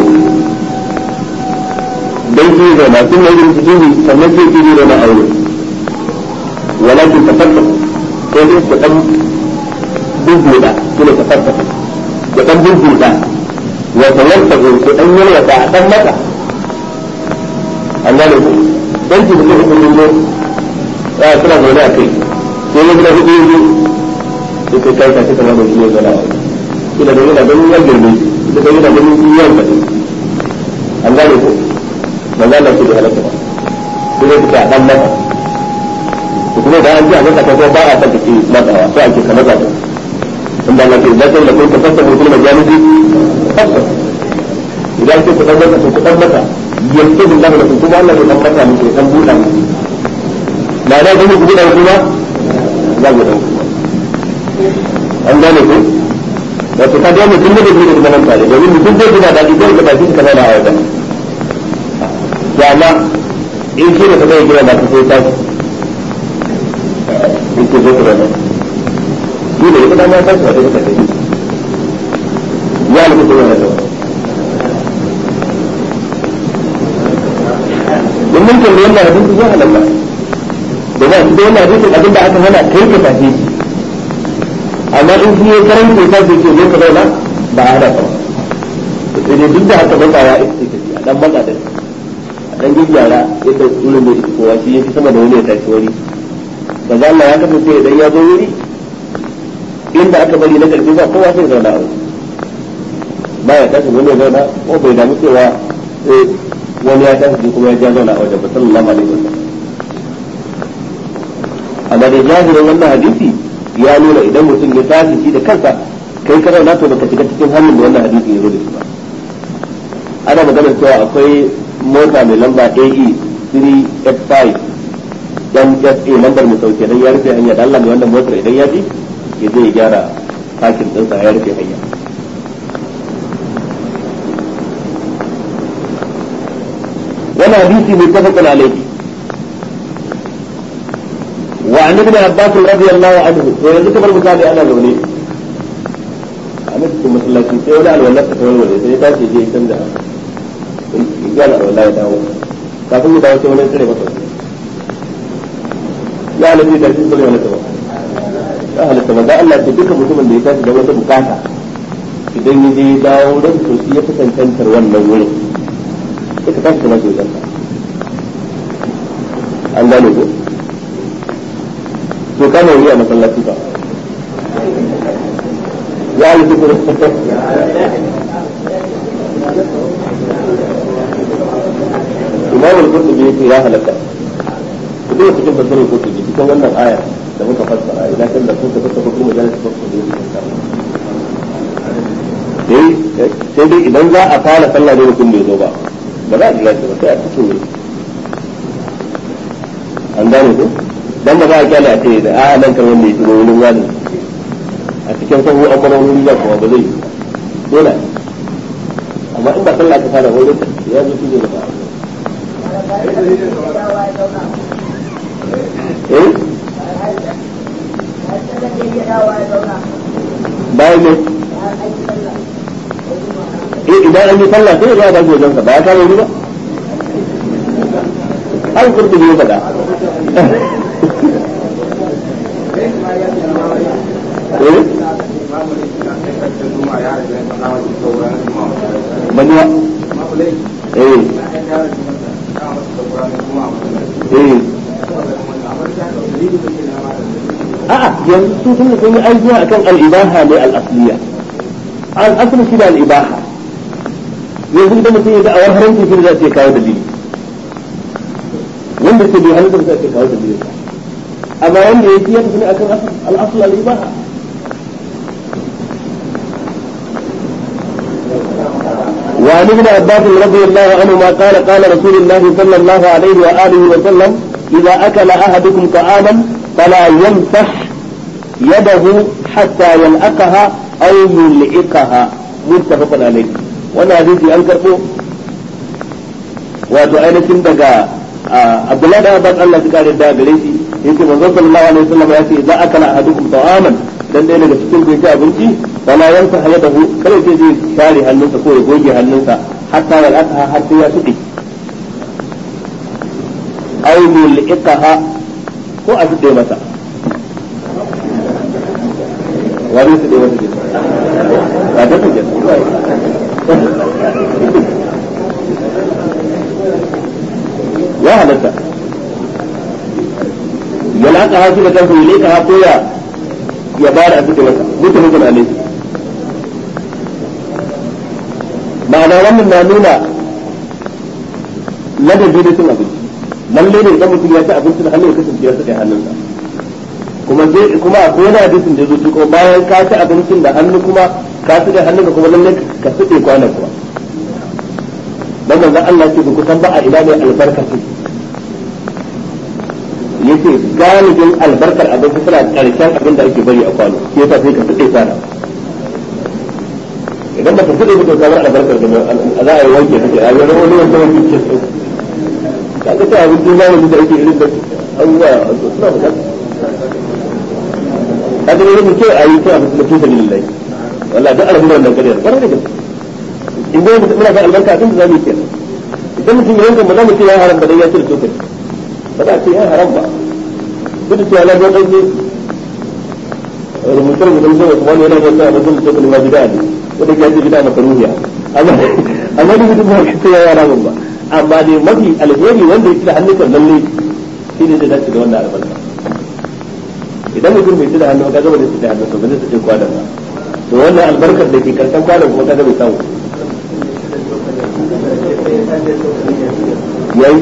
بيتي زما ثم يجلس فيه فنجي فيه زما أولي ولكن تفتحوا كيف تقوم bubbuɗa shi ne ta farfasa ya ɗan bubbuɗa wa tawassa ko ko ɗan yarwa ta a ɗan mata an gane ku dan ki da kuma mun zo a suna zaune a kai sai ya gina hudu yanzu sai kai kai kai kamar da shi ya zauna a wani kila da yana ganin ya girme kila da yana ganin shi ya faɗi an gane ko ba za su da halatta ba sai dai suka dan mata to kuma da an ji a masa ka ba a saka ke matsawa sai ake kamar zata in da lafiya da kai da kai ka fasa mutum da jami'i fasa idan ke ku dan mata ku dan mata yanzu da Allah da kuma Allah ya dan mata muke dan buɗa muke ba da gani ku buɗa kuma za ku dan an gane ku wato ka ga mutum da bai da zaman tare domin mutum zai gina daɗi zai ga baki ka zama a wajen ya ma in shi da ka zai gina ba ka sai ta in ke zo ka zama shi da ita dama ta su wata kuka tafi ya nufi kuma na zama in mun kalli wannan hadisi ya halalla da ba su da wannan hadisin abinda aka hana kai ka tafi shi amma in shi ya karanta ta ce zo ka zauna ba a hada ba sai dai duk da haka ba ya ita ce a dan matsa da a dan gyara yadda wurin da ita kowa shi yafi sama da wani ya tashi wuri ba za Allah ya kasance idan ya zo wuri inda aka bari na karfi ba kowa sai zauna a wuri ba ya tashi wani ya zauna ko bai damu cewa wani ya tashi kuma ya ja zauna a wajen ba sallallahu alaihi wasallam amma da jahirin wannan hadisi ya nuna idan mutum ya tashi shi da kansa kai ka zauna to baka shiga cikin hannun da wannan hadisi ya zo da shi ba ana magana cewa akwai mota mai lamba AE 385 dan SA lambar mu sauke dan ya rufe hanya da Allah mai wannan motar idan ya ji ya zai gyara fakin ɗinsa ya rufe hanya wannan hadisi mai tafakun alaihi وعن ابن عباس رضي الله عنه ويجب كبر misali ana zaune a cikin masallaci sai wani alwallar ta kawai waje sai ta ce je can da ya na alwallar ya dawo kafin ya dawo sai wani tsire masa ya halatta da shi kawai halatta ba ya halatta ba da Allah ce duka mutumin da ya tashi da wata bukata idan ya je dawo don to shi ya fi cancantar wannan wurin sai ka tashi kamar shi wajen an gane ko to kana yi a masallaci ba ya yi duk imam al-qurtubi yake ya halaka ku dai cikin tafsirin qurtubi cikin wannan aya da muka fassara idan kan da kuka fassara kuma majalis qurtubi dai sai dai idan za a fara sallah ne mutum bai zo ba ba za a jira shi ba sai a cikin ne an gane ko dan ba za a kyale a ce da a nan kan wanda ya shigo wurin wani a cikin sahu an bar wani ya kuma ba zai dole amma in ba sallah ta fara wurin ya zo shi ne da ba eh bayan ne eh idan an yi sallah sai ya ba wajen sa ba ya kare wuri ba an kurdu ne faɗa Manuwa. Eh. Eh. A'a yanzu su sun sun yi aiki akan al-ibaha ne al-asliya. Al-asli shi da al-ibaha. Yanzu idan mutum ya ga awar haramci shi da zai kawo dalili. Wanda ke bai halitta da zai kawo dalili. amma wanda ya ya tafi akan al-asl al-ibaha وعن ابن عباس رضي الله عنهما قال قال رسول الله صلى الله عليه وآله وسلم إذا أكل أحدكم طعاما فلا يمسح يده حتى يلأقها أو يلئقها متفق عليه وانا حديثي أنكرته wato ainihin daga Abdullahi da Abbas Allah ya kare da gare shi yake manzo sallallahu alaihi wasallam ya ce za akala ahadukum ta'aman dan dai daga cikin bai ci abinci wala yansa hayadahu kada ce zai share hannunsa ko ya goge hannunsa hatta ya aka har sai ya tuɗe aw yulqaha ko a tuɗe masa wani tuɗe masa ke ba da tuɗe ya halatta ya laka hasu da kansa ya leka ko ya ya bada abin da masa mutum mutum alai ma'ana wannan na nuna ladabi da cin abinci lalle ne idan mutum ya ci abinci da hannu ya kasance ya saka hannunsa kuma zai kuma akwai wani hadisin da zuci ko bayan ka ci abincin da hannu kuma ka ci da hannunka kuma lalle ka suɗe kwanan kuwa dan manzon Allah ce ku san ba a ina ne albarka ce yace galibin albarkar abinci suna karshen abin da ake bari a kwano shi yasa sai ka suɗe kwana idan ba ka suɗe ba to kamar albarkar da za a yi wanke kake a yi wani wanda wanke ke so kaga ta abin duk zamani da ake irin da abubuwa suna bukata kaga ne muke a yi ta abin da tusa lillahi wallahi duk alhamdulillah wannan kadiyar kwarai da gaske in dai mutum muna son albarka abin da zamu yi kenan idan mutum ya yanka ba za mu ce ya haram ba dan ya cire tokari ba za a ce ya haram ba duk da cewa na ga ɗauke rubutar mutum sai wasu wani yana da sa mutum tokari ma bida ne wanda ya ce bida makaruhiya amma amma duk mutum ba ka ce ya haram ba amma dai mafi alheri wanda ya ci da hannun lalle shi ne zai dace da wannan albarka idan mutum bai ci da hannu ka zama da ci da hannu ba zai ci kwanan ba to wannan albarkar da ke karshen kwanan kuma kaga bai samu yayi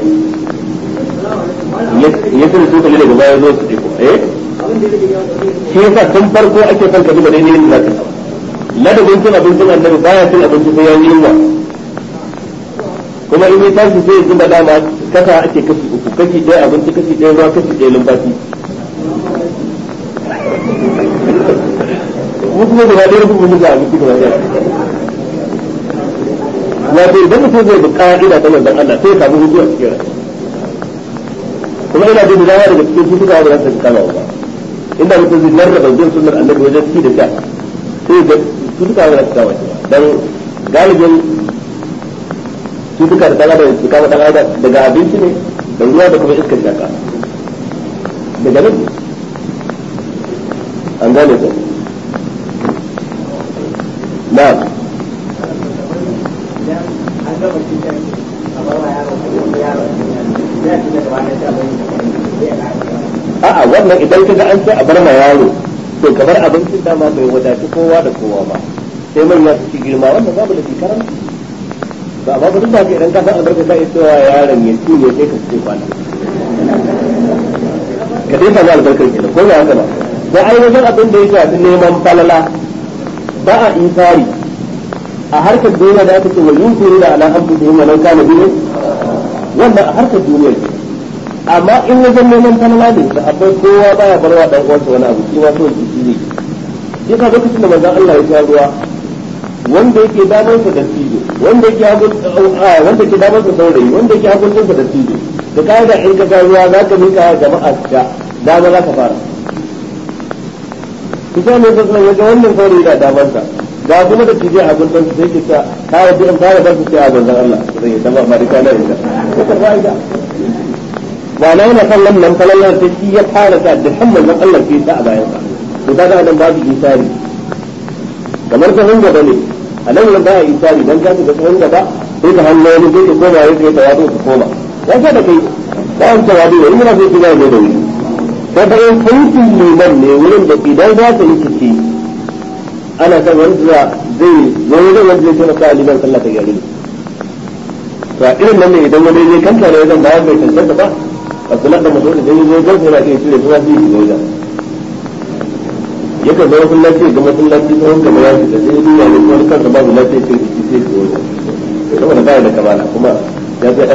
ya tare su kalli daga baya zo su ɗiko eh shi yasa tun farko ake son ka duba daidai yin zaka ladabin cin abincin annabi baya cin abinci sai ya yi yunwa kuma in ya tashi sai ya zuba dama kasa ake kashi uku kashi ɗaya abinci kashi ɗaya ruwa kashi ɗaya lumfashi mu kuma gaba ɗaya rubun mu ga abinci gaba ɗaya wato idan mutum zai bi ka'ida ta manzon Allah sai ya samu hujja a cikin rai kuma ina jin dawa daga cikin cutuka da za su kama ba inda mutum zai jarraba bin sunnar annabi wajen ci da sha sai ga cutuka da za su kama dan galibin cutuka da dan adam su kama dan adam daga abinci ne da ruwa da kuma iskar shaka daga nan an gane ko na'am a'a wannan idan kaga an ce a bar ma yaro to kamar abincin dama bai wadaci kowa da kowa ba sai manya su ci girma wannan babu da karanci ba ba duk da idan ka san albarka sai cewa yaron ya ci ne sai ka ci kwana ka dai samu albarkar ki ko ba haka ba sai ai wajen abin da ya shafi neman falala ba a isari a harkar duniya da aka ce wa yunfiru da ala anfusihim wa law kana bihim wannan a harkar duniya ce amma in wajen neman falala ne da akwai kowa baya barwa dan uwansa wani abu shi ma so shi ne sai ka lokacin da manzon Allah ya sha ruwa wanda yake damar sa da tijo wanda yake hagun wanda yake damar sa saurayi wanda yake hagun sa da tijo da kai da in ka sha ruwa za ka mika jama'a ta dama za ka fara kusa ne sai ya ga wannan saurayi da damar sa ga kuma da tije a gundun sai ke ta kare bi in fara bar su sai a gundun Allah zai yi dama ma dika da ita ko ka fa'ida wala yana kan wannan falalar ta shi ya fara ta da hamman nan Allah ke ta a bayan sa to kaga adam babu isari kamar ta hanga bane a nan nan ba isari dan ka ga ta hanga ba sai ka hannu wani sai ka koma ya kai tawadu ka koma ya ga da kai ba an tawadu wani yana sai kiga ne da wuri da bayan aikin liman ne wurin da idan za ka yi kici ana son wanda zai wani zai wanda zai taimaka a liman sallah ta gari to a irin nan ne idan wani zai kanta ne zan bayar bai cancanta ba abdullahi da mutum da zai zo gan yana iya cire kuma zai shiga wajen yakan zama masallaci ga masallaci ta wanka ya shiga sai ya duba ne kuma kansa babu lafiya ce shi sai shiga wajen saboda baya da kamala kuma ya zai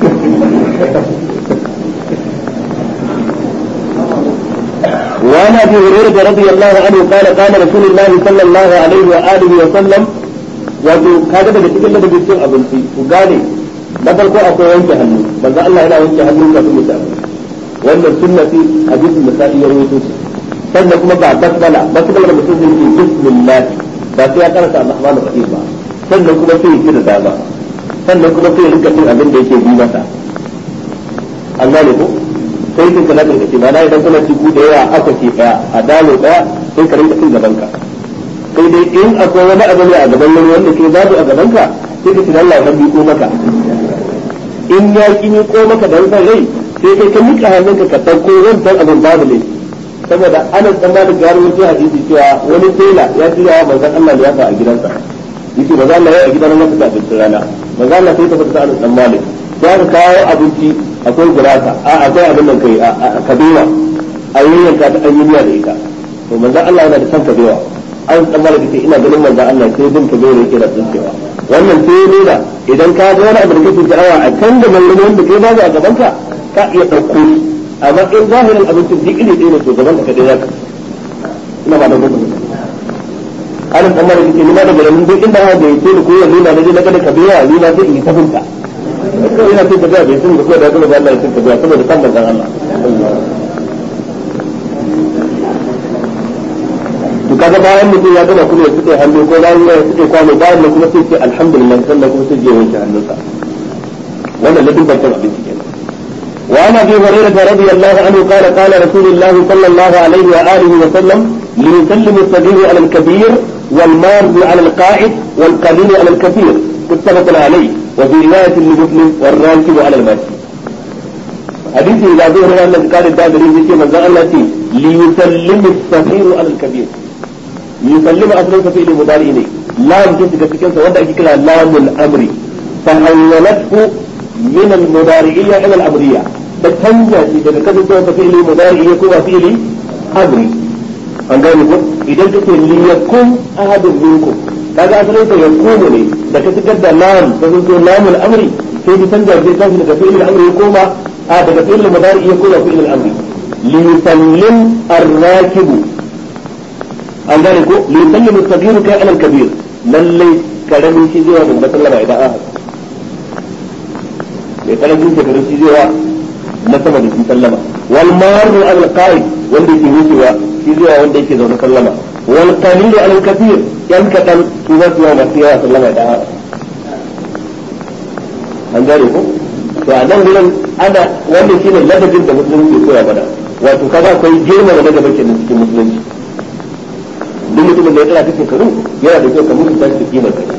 وعن ابي هريره رضي الله عنه قال قال رسول الله صلى الله عليه واله وسلم wato kaga daga cikin ladabin cin abinci ku gane na farko akwai wanke hannu manzo Allah yana wanke hannu kafin mu ci wannan sunna ce hadisin da sai ya rawaito shi sannan kuma ba basmala basmala da mutum zai yi bismillah ba sai ya karanta Ar-Rahman Ar-Rahim ba sannan kuma sai ya ci da dama sannan kuma sai ya rinka cin abin da yake bi masa an gane ko sai kin kana da kace ba na idan kana ci ku da yawa aka ce daya a dalo daya sai ka rinka cin gaban ka sai dai in akwai wani abu ne a gaban wani wanda ke babu a gaban ka sai ka ci Allah ya ko maka in ya ki ko maka dan san rai sai kai ka mika hannunka ka ɗauko wancan abin babu ne saboda ana tsammanin gano wani hadisi cewa wani tela ya shirya wa manzon Allah ya fa a gidansa yace manzon Allah ya a gidan masa da abincin rana manzon Allah sai ta fita ana tsammanin ya ka kawo abinci akwai gurasa a akwai abin nan kai a kabewa a yayyanka ta an yi miya da ita to manzon Allah yana da san kabewa an tsammanin kace ina ganin manzon Allah sai bin kabewa yake da tsinkewa wannan sai nuna idan ka ga wani abu da kake sha'awa a can da mallami wanda kai babu a gaban ka ka iya ɗauko shi amma in zahirin abincin duk iri ɗaya ne to gaban ka kadai zaka ina ba da gudu ana tsammanin kace ni ma da garin duk inda ha da yake da koyar nuna na je na kada kabewa ni ma sai in yi tafinta kawai yana cin kabewa bai sun da kuma da kuma da Allah ya cin kabewa saboda kan manzon Allah to kaga bayan mutum ya gama kuma ya fite hannu ko bayan ya fite kwano bayan da kuma sai ce alhamdulillah sannan kuma sai je wanke hannunsa wannan ladin bakin abinci kenan وعن ابي هريره رضي الله عنه قال قال رسول الله صلى الله عليه واله وسلم ليسلم الصغير على الكبير والمار على القاعد والقليل على الكثير متفق عليه وفي روايه لمسلم والراكب على الماشي حديث إذا ظهر أن قال الدابري في من الله ليسلم الصغير على الكبير يسلم أصلا في المضارع إليه لا يمكن تكتكين سوى كلا لام الأمر فحولته من المضارعية إلى الأمرية بتنجا إذا كتب سوى في المضارع يكون في الأمر an gane ko idan kace li yakun ahadun minkum kaga asalin sa yakunu ne da ka shigar da lam da zo lamul amri sai bi canza bi tafi daga fi'il amri ya koma a daga fi'il mudari ya koma fi'il amri li yusallim ar-rakibu an gane ko li yusallim as-saghir kai ala al-kabir lalle karamin shi zuwa mun sallama idan aka mai karamin shi karamin shi zuwa na sama da shi sallama wal maru al-qa'id wanda ke wucewa shi zuwa wanda yake zaune sallama wal qalil al kathir yan kadan su za su yi masu yawa sallama da an gane ko to a nan gurin ana wanda shine ladabin da musulunci ke koya mana wato kaza akwai girma da daga bakin cikin musulunci duk mutumin da ya tsara kake karu yana da kyau ka mutunta shi da kimar kai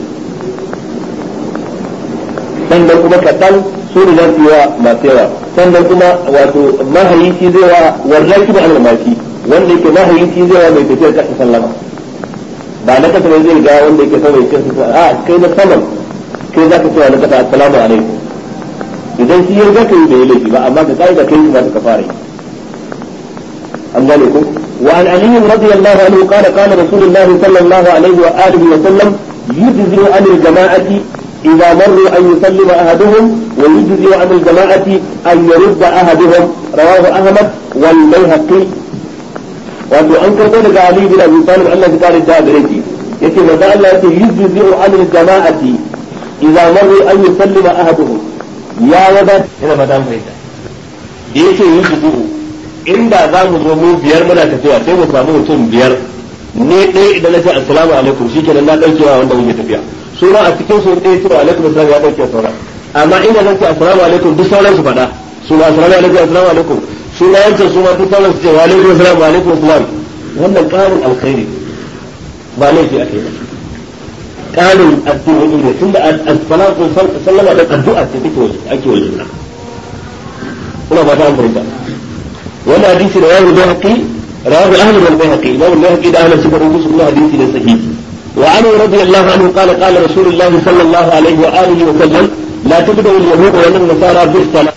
sannan kuma kaɗan su ne za su yi wa masu yawa sannan kuma wato mahayi shi zai wa warraki da almashi wanda yake mahayi shi zai wa mai tafiyar kasa sallama ba na kasa zai ga wanda yake sama yake su a kai na saman kai za ka cewa na kasa assalamu alaikum idan shi yarda ka yi bai laifi ba amma ka ka'ida kai shi za ka fara yi an gane ko وعن علي رضي الله عنه قال قال رسول الله صلى الله عليه وآله وسلم يجزي عن الجماعة إذا مروا أن يسلم أحدهم ويجزي عن الجماعة أن يرد أحدهم رواه أحمد والبيهقي wato an karɓo daga Ali bin Abi Talib Allah ya kare da gare shi yace manzo Allah yace yujzi an al-jama'ati idza marru an yusallima ahaduhum ya wada ina ba dan fahimta da yace yujzi inda za mu zo mu biyar muna tafiya sai mu samu mutum biyar ne ɗaya idan na ce assalamu alaikum shikenan na daukewa wanda muke tafiya suna a cikin su ɗaya cewa alaikum assalam ya dauke sauran amma ina zan ce assalamu alaikum duk sauran su faɗa suna assalamu alaikum assalamu alaikum suna yancan su ma duk sauran su ce wa alaikum assalam wa alaikum assalam wannan ƙarin alkhairi ba laifi a kai ƙarin addu'o'i ne tunda as-salatu sallama da addu'a ce take ake wajen nan ina ba ta an fahimta wannan hadisi da yawo da haƙi rawu ahmad wal bayhaqi imam al-bayhaqi da ahmad suka rubuta wannan hadisi ne sahihi وعنه رضي الله عنه قال قال رسول الله صلى الله عليه وآله وسلم لا تبدأ اليهود ولا النصارى بالصلاة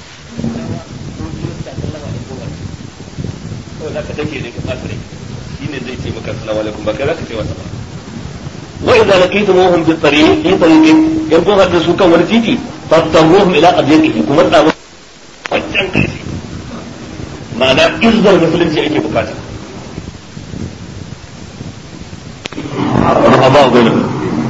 وإذا لقيتموهم في الطريق في طريق يبقوا هذا سوكا ورتيتي فاضطروهم إلى أضيقه كما تقول wancan ƙarfi ma'ana izzar musulunci ake bukata الرهباء بينهم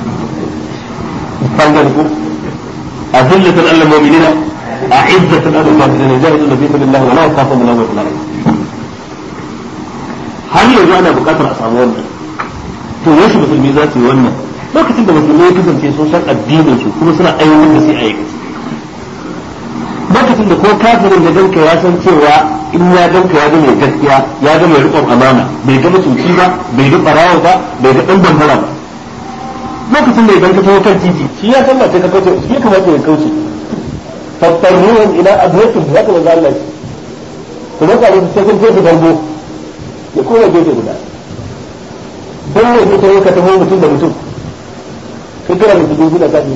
فانظروا أذلة على المؤمنين أعزة على الكافرين يجاهدون في سبيل الله ولا يخافون من لومة لائم har yanzu ana buƙatar a samu wannan to yaushe musulmi za su yi wannan lokacin da musulmi ya kasance sun san addinin su kuma suna aiwatar da shi a aikace lokacin da ko kafirin da danka ya san cewa in ya danka ya ga mai gaskiya ya ga mai riƙon amana bai ga mutunci ba bai ga barawa ba bai ga ɗan bambara ba lokacin da idan ka taho kan titi shi ya san ba sai ka kauce shi ya kamata ya kauce fattarruhum ila adwatin haka manzo Allah kuma ka musu sai kun je su bango ya koma gefe guda don ne ke tawo ka taho mutum da mutum kai kira da dubu da kaji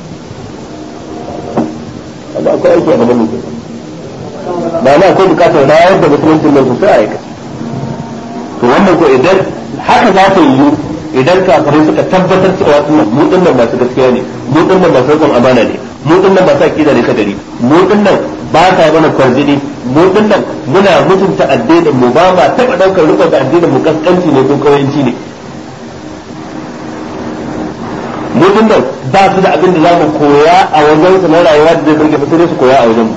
wanda akwai aiki a gaban mutum ba na akwai bukatar rayar da musulunci nan sosai a aikace to wannan ko idan haka za ta yiwu idan kafirai suka tabbatar cewa sunan mu din nan masu gaskiya ne mu din nan masu rikon amana ne mu din nan masu akida ne kadari mu din nan ba ta mana kwarjini mu din nan muna mutunta addinin mu ba ma taba daukar rikon da addinin mu kaskanci ne ko kawanci ne mu din nan ba su da abin da za mu koya a wajen su na rayuwa da zai burge mu sai su koya a wajen mu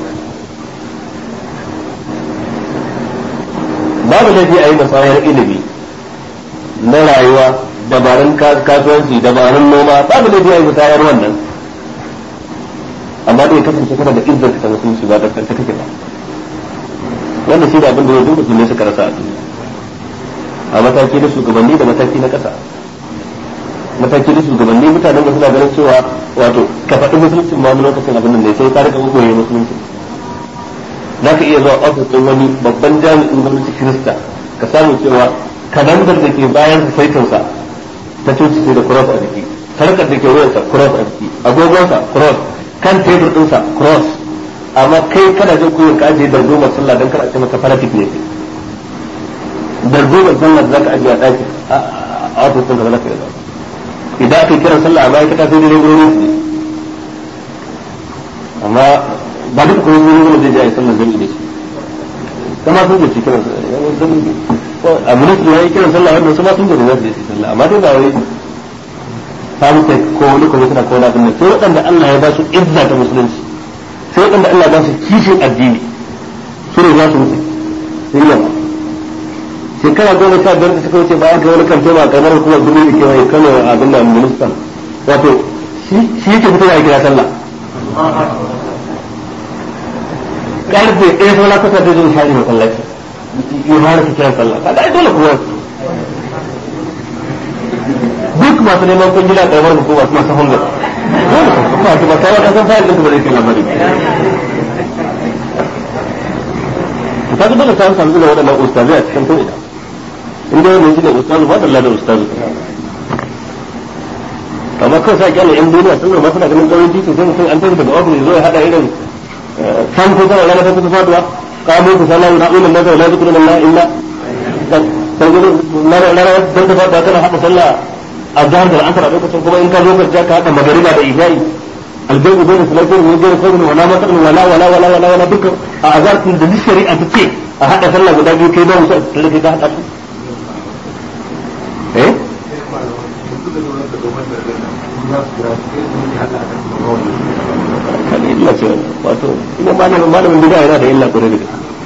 babu laifi a yi musayar ilimi na rayuwa dabarun kasuwanci dabarun noma babu laifi a yi musayar wannan amma dai kasance kana da izzar ta musulunci ba da kanta kake ba wannan shi da abin da ya duba ne suka rasa a duniya a mataki na shugabanni da mataki na ƙasa mataki na shugabanni mutanen da suna ganin cewa wato ka faɗi musulunci ma wani lokacin abin da ne sai ka rika koyi musulunci za ka iya zuwa ofis ɗin wani babban jami'in gwamnati kirista ka samu cewa kalandar da ke bayan saitinsa ta coci sai da cross a jiki sarkar da ke wuyansa cross a jiki agogonsa cross kan tebur ɗinsa cross amma kai kana jin kuyin ka ajiye dardumar sallah don kana ce maka fanatic ne dardumar sallah da za ka ajiye a ɗaki a ofis ɗin ka za ka yi idan aka yi kiran sallah a ma'aikata sai dai wurin su amma ba duka kuma wuri wani zai je a yi sallar jami'i da shi kama sun je kiran a ministry ya yi kiran sallah wannan su ma sun je da zai je sallah amma dai ba wai samu kai ko wani kuma suna kowa abin nan sai waɗanda Allah ya ba su izza ta musulunci sai waɗanda Allah ya ba su kishin addini su ne za su mutu sai yawa shekara goma sha biyar da suka wuce bayan kai wani kan tema kamar hukumar dubu da kewaye kano a abin da ministan wato shi yake fitowa ya kira sallah karfe ɗaya saura kusa da zai shari masallaci ya fara su kiran sallah kaga ai dole kuma duk masu neman kungila karamar hukuma su masu hungar kuma su ba kawo kasan fayil ɗin ba zai kai labari kaga dole ta samu da waɗannan ustazai a cikin ko'ina in dai wannan shine ustazu ba da da ustazu amma kawai sa kyale yan duniya sun zama suna ganin ƙauyen titi sai mutum an tafi daga ofis zo ya haɗa irin kan ko zama rana ta kusa faduwa kamo ku sallah na ulul nazar la zikru lillahi illa sai gudu rana dan ta faduwa kana haɗa sallah a jihar da asar a lokacin kuma in ka zo ka ka haɗa magariba da isha'i albayyu bayna salatin wa ghayr fadl wala matan wala wala wala wala wala dukkan a azar da duk shari'a ta ce a haɗa sallah guda biyu kai ba musu da kai ka haɗa su eh kada illa ce wato ina malamin malamin bid'a yana da illa kore da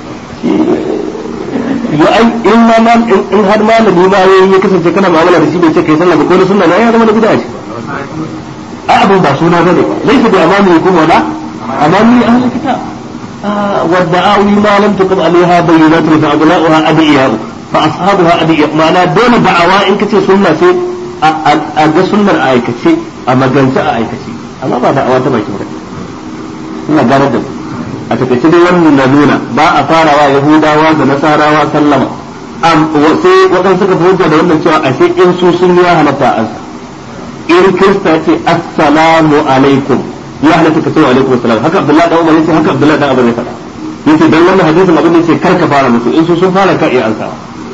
ya ai in ma man in har malami ma yayi ya kasance kana mu'amala da shi bai ce kai sallah ba ko da sunna na ya zama da bid'a ce a abu ba suna bane laysa bi amami kum wala amami ahli kitab والدعاوي ما لم تقم عليها بينات فأبناؤها أدعياء فأصحابها أدعياء معنى دون دعوة إن كتير سنة سي أجا سنة أيكتي أما جنسة أيكتي أما بعد دعوة تبايك مرة ina ganar da mu a takaice dai wannan na nuna ba a farawa yahudawa da nasarawa sallama sai waɗansu suka hujja da wannan cewa ashe in su sun ya halatta ansa in kirista ce assalamu alaikum ya halatta ka ce wa alaikum assalam haka abdullahi dan umar yace haka abdullahi dan abu ne faɗa yace dan wannan hadisin abin da yace kar ka fara musu in su sun fara ka iya ansawa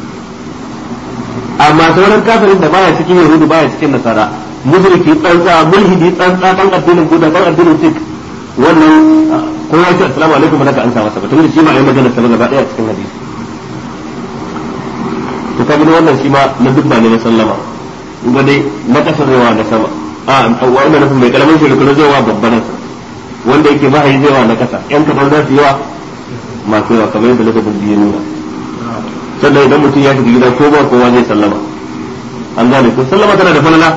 amma sauran kafirin da baya cikin yahudu baya cikin nasara mushriki tsantsa mulhidi tsantsa dan addinin buda dan addinin sikh wannan ko ya ce assalamu alaikum naka an sa masa ba tunda shi ma ayi magana ta gaba daya cikin hadisi to ka gani wannan shi ma na dubba ne na sallama ga dai na kasar yawa na sama a wannan nufin mai kalamin shi rukunu zai wa babban wanda yake ba yi zai wa na kasa yan kadan za su yi wa masu yawa kamar yadda lafafin biyu nuna sannan idan mutum ya shiga gida ko ba kowa zai sallama an gane ko sallama tana da falala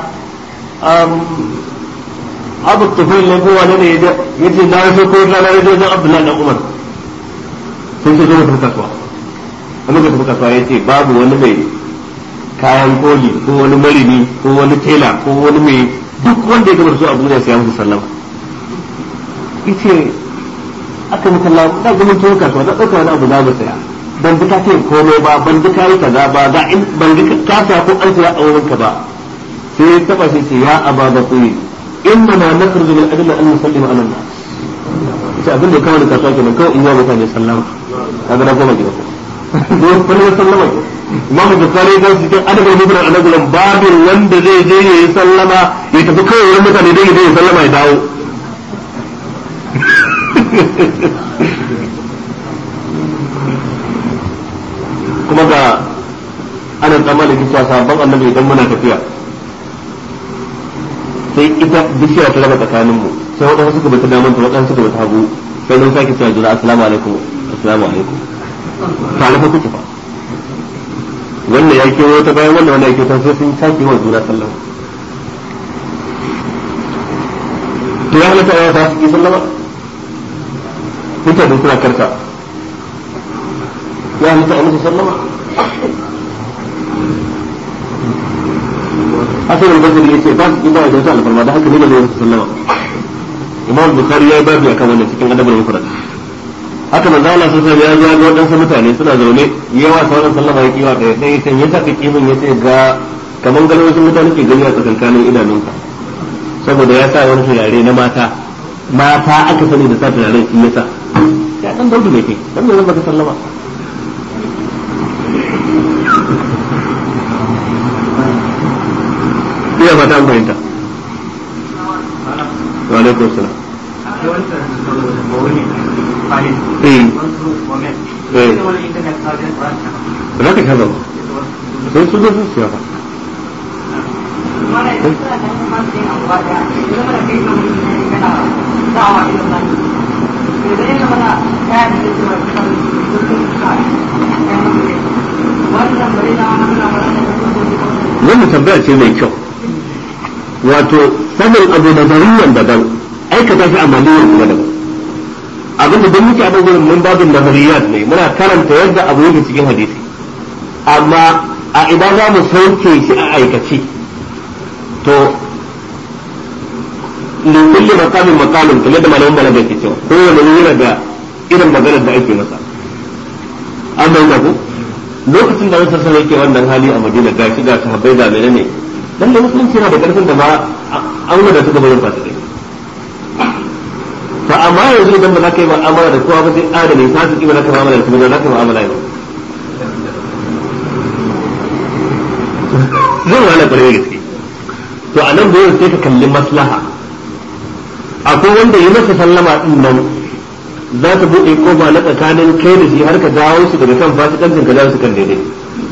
abu tufil ne ko wani ne ya ce na so ko na na wajen abdullahi dan umar sun ce zo mu tafi kasuwa wani ka tafi kasuwa ya ce babu wani mai kayan koli ko wani marini ko wani tela ko wani mai duk wanda ya gaba su a duniya sai ya musu sallama yace aka muka Allah da gumin tuwo kasuwa da dauka wani abu za mu saya ban bi ka ce komai ba ban bi ka yi kaza ba ga in ban bi ka sa ko an tsaya a wurin ka ba sai ya taba sai ce ya aba ba ku inna ma nakhruju min ajli an nusallima ala nas sai abin da kawai da kasuwa kenan kawai in yi mutane sallama kaga na goma gida ko wani ya sallama ke imamu bukari ga su cikin adabin mubran a nagulan babin wanda zai je ya yi sallama ya tafi kawai wurin mutane dai ya je ya sallama ya dawo kuma ga ana tsammanin cewa sabon annabi idan muna tafiya sai ita bishiya ta raba tsakaninmu sai waɗansu suka bata damar ta waɗansu suka bata hagu sai mun sake cewa juna assalamu alaikum assalamu alaikum tare fa kuke fa wannan ya kewo ta bayan wannan wannan ya kewo ta sai sun sake wa juna sallama to ya halatta ya ta suke sallama mutane suna karka ya halatta a musu sallama hasan al-basri yace ba su ba da wata alfarma da haka ne da ne sallama imam bukhari ya yi babu akan wannan cikin adabul mufrad haka manzo Allah sun ya zo ga wadansu mutane suna zaune yawa sauran sallama ya kiwa ɗaya sai yace yasa ka kimin yace ga kaman ganin wasu mutane ke gani a tsakankanin idanunka saboda ya sa wani turare na mata mata aka sani da sa turaren shi yasa ya dan daudu ne kai dan me zan baka sallama iya fata an fahimta wa alaikum salam za ka shaza sai su zo su siya ba wannan tambaya ce mai kyau wato sanin abu da zariyan daban aikata shi a maliyar kuma daban abinda don muke abin gurin mun babin da zariyat ne muna karanta yadda abu yake cikin hadisi amma a idan za mu sauke shi a aikace to likulli maqamin maqamin kamar da malamin balaga ke cewa kowane yana da irin maganar da ake masa an bai ku lokacin da wasu sun yake wannan hali a madina ga shi ga sahabbai ga menene dan da musulunci yana da karfin da ma an wada su gaban fasikai to amma yanzu idan ba za ka yi mu'amala da kowa ba sai adami fasiki ba za ka mu'amala da su ba za ka yi mu'amala yau zai wahala kwarai gaske to a nan dole sai ka kalli maslaha akwai wanda yi masa sallama din nan za ta buɗe kofa na tsakanin kai da shi har ka dawo su daga kan fasikancin ka dawo su kan daidai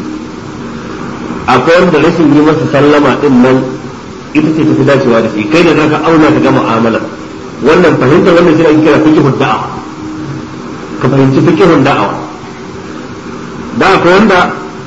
akwai wanda rashin yi masa sallama din nan ita ce tafi dacewa da shi kai da zaka auna ka ga mu'amala wannan fahimtar wannan shi ake kira fiqhud da'a ka fahimci fiqhud da'awa da akwai wanda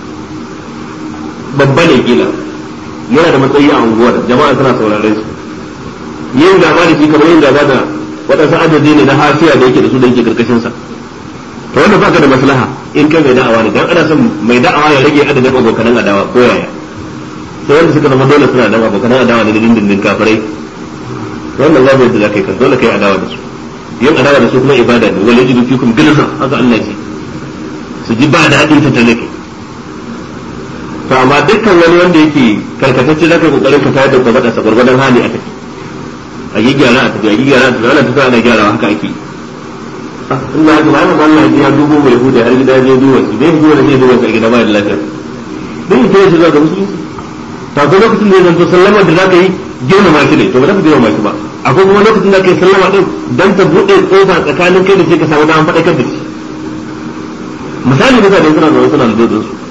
babba ne kila yana da matsayi a unguwar jama'a suna sauraren su yin gaba da shi kamar yin gaba da waɗansu adadi ne na hasiya da yake da su da yake karkashin sa to wanda baka da maslaha in kai mai da'awa ne dan ana son mai da'awa ya rage adadin abokanan adawa ko yaya sai wanda suka zama dole suna da abokanan adawa ne da dindindin kafirai wannan babu yadda zaka yi kan dole kai adawa da su yin adawa da su kuma ibada ne wala yajidu fikum gilza haka Allah ya ce su ji ba daɗin ta talake to amma dukkan wani wanda yake karkatacce zaka yi kokarin ka tayar da ka bada sa gurgurdan hali a tafi a yi gyara a tafi a yi gyara a tafi ana tafi ana gyarawa haka ake in da haka bayan Allah ya dubo mai huda har gida ya duba su bai duba da zai duba a gida ba da lafiya bai yi shi zuwa ga musulunci ta ko lokacin da ya zanto sallama da zaka yi girmama shi ne to ba za ka girmama shi ba akwai kuma lokacin da ka yi sallama din dan ta bude kofa tsakanin kai da shi ka samu damar faɗakar da shi misali mutane suna zaune suna da dodon su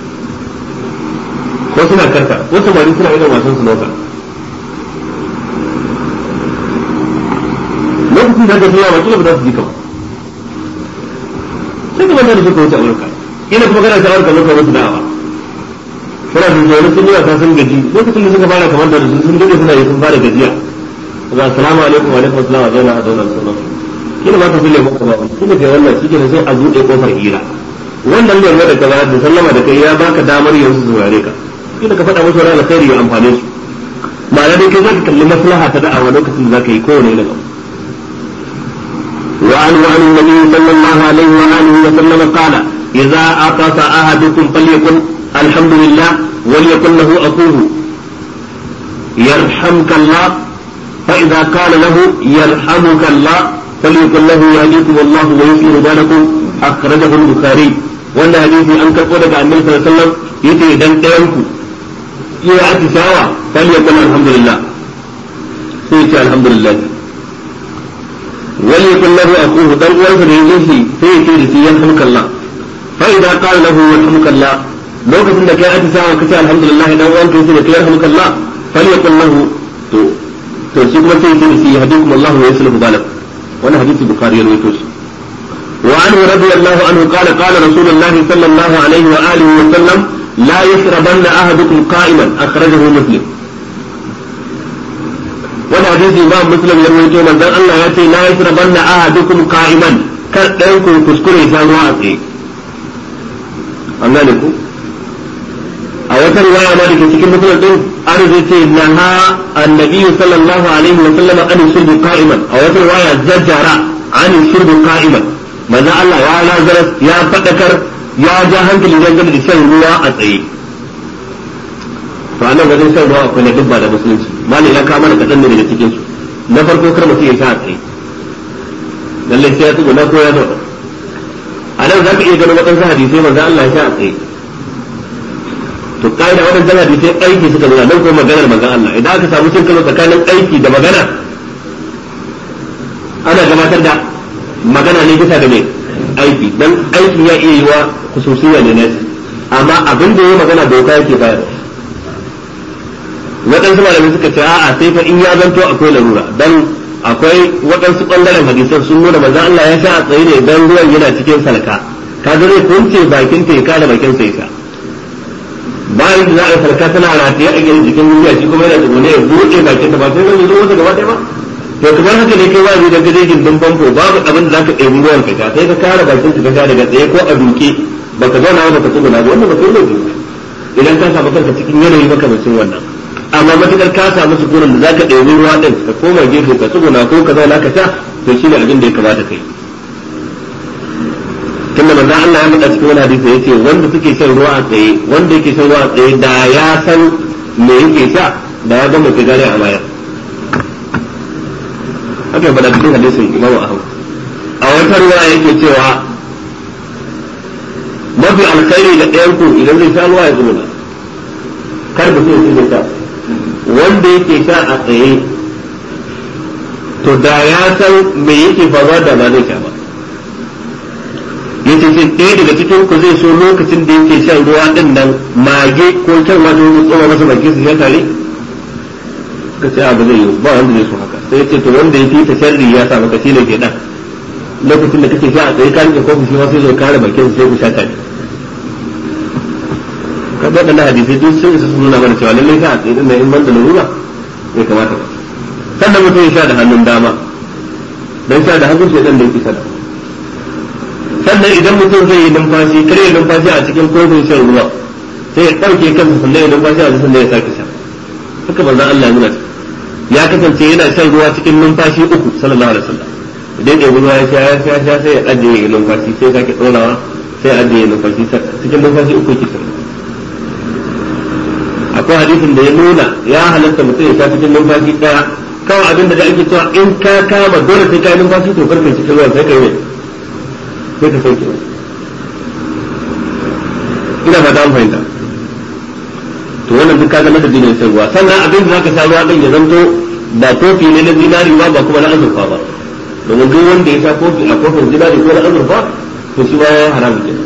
ko suna karka ko samari suna irin wasan su nauka lokacin da ka sallama kila ba za su ji ka ba sai ka manta da suka wuce amurka ina kuma kana shawar ka lokacin musu da'awa suna sun zaune sun yi wasa sun gaji lokacin da suka fara kamar da su sun gaji suna yi sun fara gajiya ga assalamu alaikum wa alaikum assalam wa zauna a zauna da sauran kina ba ka fille maka ba kina kai wannan shi kenan sai a buɗe kofar hira wannan lura da kaza da sallama da kai ya baka damar yanzu su saurare ka kina ka faɗa musu wani alkhairi ya amfane su ma'ana dai kai zaka kalli maslaha ta da'awa lokacin da zaka yi kowane irin abu وعنه عن النبي صلى الله عليه وآله وسلم قال idza aqasa ahadukum falyakun alhamdulillah وليكن له أخوه يرحمك الله فإذا قال له يرحمك الله فليقل له يهديكم الله ويصلح بالكم أخرجه البخاري وأن حديث أن كفر عن النبي صلى الله عليه وسلم يتي دن تيمكو يا أتساوى فليقل الحمد لله سيتي الحمد لله وليقل له أخوه دن وانسى يجيشي سيتي يرحمك الله فإذا قال له يرحمك الله lokacin da kai atisawa kace alhamdulillah dan uwan kai sai kai yarhamukallah falyakul lahu to to shi kuma sai sai yahdikum Allah wa yuslihu balak wannan hadisi bukhari ya rawaito shi wa anhu radiyallahu anhu qala qala rasulullah sallallahu alaihi wa alihi wa sallam la yashrabanna ahadukum qa'iman akhrajahu muslim wannan hadisi ba muslim ya rawaito manzon Allah ya ce la yashrabanna ahadukum qa'iman kar ɗayan ku kuskure sha ruwa a tsaye an gane ku a wata riwaya ma dake cikin musulun din an zai ce naha annabi sallallahu alaihi wa sallam an shurbu qa'iman a wata riwaya zajjara an shurbu qa'iman manzo Allah ya lazara ya fadakar ya ja hankali dangane da shan ruwa a tsaye to anan wajen shan ruwa akwai na dubba da musulunci mali ya kama da kadan ne daga cikin su na farko kar mutum ya sha a tsaye lalle sai ya tsuguna ko ya zauna a nan za ka iya ganin waɗansu hadisai manzo Allah ya sha a tsaye to kaida waɗannan hadisai aiki suka nuna nan kuma maganar manzon Allah idan aka samu cin karo tsakanin aiki da magana ana gabatar da magana ne bisa da mai aiki dan aiki ya iya yi wa khususiyya ne nasi amma abin da ya magana doka yake bayarwa waɗansu malamai suka ce a'a sai fa in ya zanto akwai larura dan akwai waɗansu ɓangaren hadisan sun nuna manzon Allah ya sha a tsaye ne dan ruwan yana cikin salka kaga zai kunce bakin ta ya kada bakin sa ya bayan da za a farka tana rataye a gidan jikin duniya shi kuma yana tsugune ya buɗe bakin ta ba sai zan zo masa gaba ɗaya ba to kamar haka ne kai wani da gaje gindin famfo babu abin da zaka ɗebi ruwan ka sai ka kare bakin ka sha daga tsaye ko a duke baka zauna ba ka tsuguna ba wannan ba kai laifi idan ka samu kanka cikin yanayi makamacin wannan amma matukar ka samu sukunin da zaka ɗebi ruwa ɗin ka koma gefe ka tsuguna ko ka zauna ka sha to shine abin da ya kamata kai tunda manzon Allah ya faɗa cikin wani hadisi yace wanda suke shan ruwa a tsaye wanda yake shan ruwa a tsaye da ya san me yake sha da ya gama ka gane a baya haka ya faɗa cikin hadisin Imam Ahmad a wata ruwa yake cewa mafi alkhairi da ɗayan ku idan zai sha ruwa ya zuba kar da sai ya sha wanda yake sha a tsaye to da ya san me yake faruwa da ba zai sha ba yace sai ɗaya daga cikin ku zai so lokacin da yake shan ruwa din nan mage ko kyan ma ta tsoma masa baki su sha tare ka ce ba zai yi ba wanda zai so haka sai yace to wanda ya fita sharri ya sa maka shine ke dan lokacin da kake sha a tsaye ka rike kofi shi ma sai zo kare bakin sai ku sha tare ka ga da hadisi duk sai su nuna mana cewa lallai sha a tsaye din nan in ban da lura bai kamata ba sannan mutum ya sha da hannun dama dan sha da hannun sai dan da yake sada sannan idan mutum zai yi numfashi kare ya numfashi a cikin kofin shan ruwa sai ya ɗauke kansa sannan ya numfashi a cikin sannan ya sake sha haka manzon Allah ya nuna ya kasance yana shan ruwa cikin numfashi uku sallallahu alaihi wasallam idan ya ruwa ya sha ya sha sha sai ya ajiye ya numfashi sai ya sake ɗorawa sai ya ajiye numfashi cikin numfashi uku yake shan akwai hadisin da ya nuna ya halatta mutum ya sha cikin numfashi ɗaya kawai abin da ake cewa in ka kama dole sai ka yi numfashi to karka cikin ruwa sai ka yi sai ka sauke ina ba ta fahimta to wannan duk kaga madadi ne sai ruwa sannan abin da zaka sha ruwa din ya zanto ba kofi ne na zinari ba ba kuma na azurfa ba domin duk wanda ya sha kofi a kofin zinari ko na azurfa to shi ba ya haramu kenan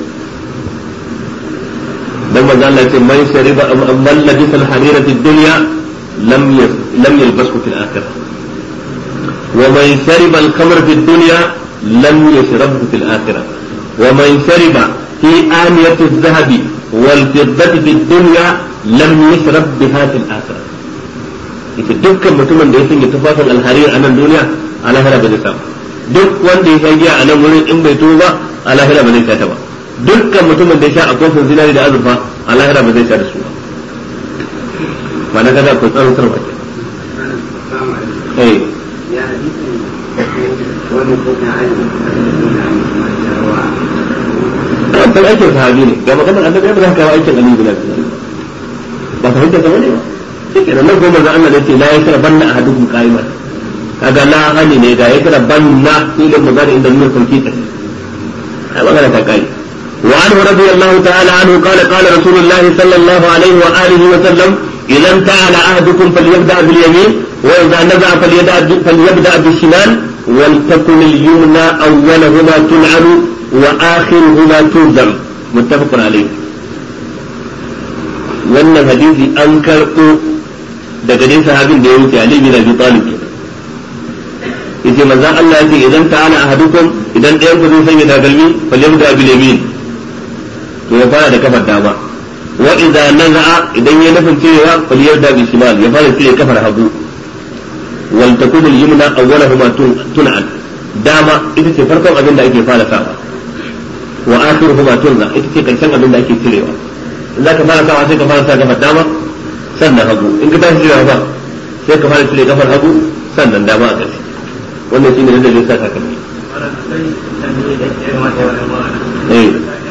dan manzo Allah ce man shariba man labisa al-harira fi dunya lam lam yalbasu fil akhirah wa man shariba al-khamra fi dunya lam yashrabhu fil akhirah wa man shariba fi aniyati adh-dhahab wal fiddati fi dunya lam yashrab biha fil akhirah ita dukkan mutumin da ya sanya tufafin alharir a nan duniya a lahira ba zai samu duk wanda ya sha giya a nan wurin in bai tuba ba a lahira ba zai sha ta ba dukkan mutumin da ya sha a kofin zinari da azurfa a lahira ba zai sha da su ba ba na kaza ko tsaron sarwa ke eh san aikin sahabi ne ga maganar annabi ba za ka kawo aikin Ali bin Abi Talib ba ka hujja zama ne ba shike nan nan goma Allah ne ce la ya kira banna ahadukum qa'iman kaga la hani ne ga ya kira banna ilin magana inda nuna sauki kai ai magana ta kai وعنه رضي الله تعالى عنه قال قال رسول الله صلى الله عليه وآله وسلم إذا انتهى أحدكم فليبدأ باليمين وإذا نزع فليبدأ فليبدأ بالشمال ولتكن اليمنى أولهما تلعن وآخرهما ترزم متفق عليه wannan hadisi an karɓo daga dai sahabin da ya wuce Ali bin Abi Talib yace manzon Allah yace idan ta'ala ahadukum idan ɗayan ku zai sanya takalmi falyabda bil yamin to ya fara da kafar dama wa idza naza'a idan ya nufin cirewa falyabda bil shimal ya fara cire kafar hagu wal takun al yumna awwalahuma tun'an dama ita ce farkon abin da ake fara sawa wa akhiruhuma tunza ita ce karshen abin da ake cirewa za ka fara sawa sai ka fara sa kafar dama sannan hagu in ka tashi cirewa ba sai ka fara cire kafar hagu sannan dama a ƙarshe wannan shine da zai sa takalmi eh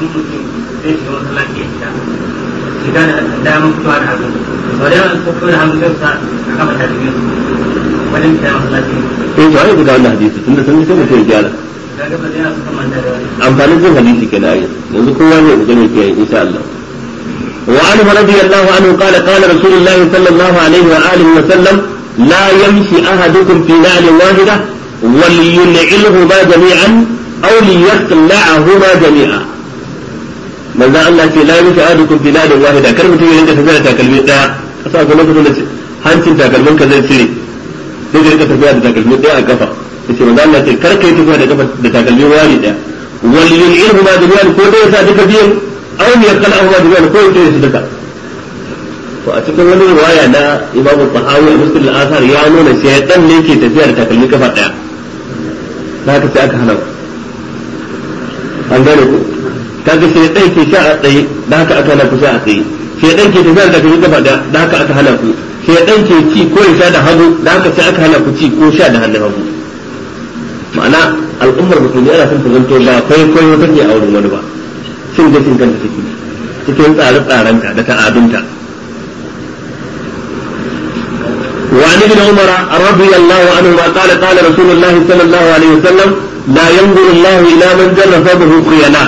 shiga da damar fitowa da hagu sau da yawan fito da hagu sai sa a kafa ta cikin wajen fita masallaci eh to ai guda wannan hadisi tunda sun sai mutum ya gyara ga gaba da yawa suka manta da wani amfanin jin hadisi kenan ai yanzu kowa ne ku gane kiyaye insha Allah وعنه رضي الله عنه قال قال رسول الله صلى الله عليه وآله وسلم لا يمشي أحدكم في نعل واحدة ولينعلهما جميعا أو ليخلعهما جميعا manzo Allah ce la yusa adukum fi nadin wahida kar mutum ya rinka tafiya da takalmi daya kasa ga lokacin da hancin takalmin ka zai cire sai ka rinka tafiya da takalmi daya a kafa yace manzo Allah ce kar ka yi tafiya da kafa da takalmi wani daya wal yun'ilhu ma jami'an ko dai sa duka biyan aw yaqalahu ma jami'an ko yake su duka to a cikin wani riwaya na Imam Tahawi a Muslim al-Athar ya nuna shaytan ne ke tafiya da takalmi kafa daya haka sai aka hana an gane ku kaga shaytan ke sha a tsaye da haka aka hana ku sha a tsaye shaytan ke tafiya da takalmi kafa daya da haka aka hana ku shaytan ke ci ko ya sha da hagu da haka sai aka hana ku ci ko sha da hannun hagu ma'ana al'ummar musulmi ana son ta zanto ba kwaikwayo take a wurin wani ba cin gashin kanta take cikin tsare-tsarenta da ta'adunta وعن ابن عمر رضي الله عنهما قال قال رسول الله صلى الله عليه وسلم لا ينظر الله الى من جر ثوبه خيلاء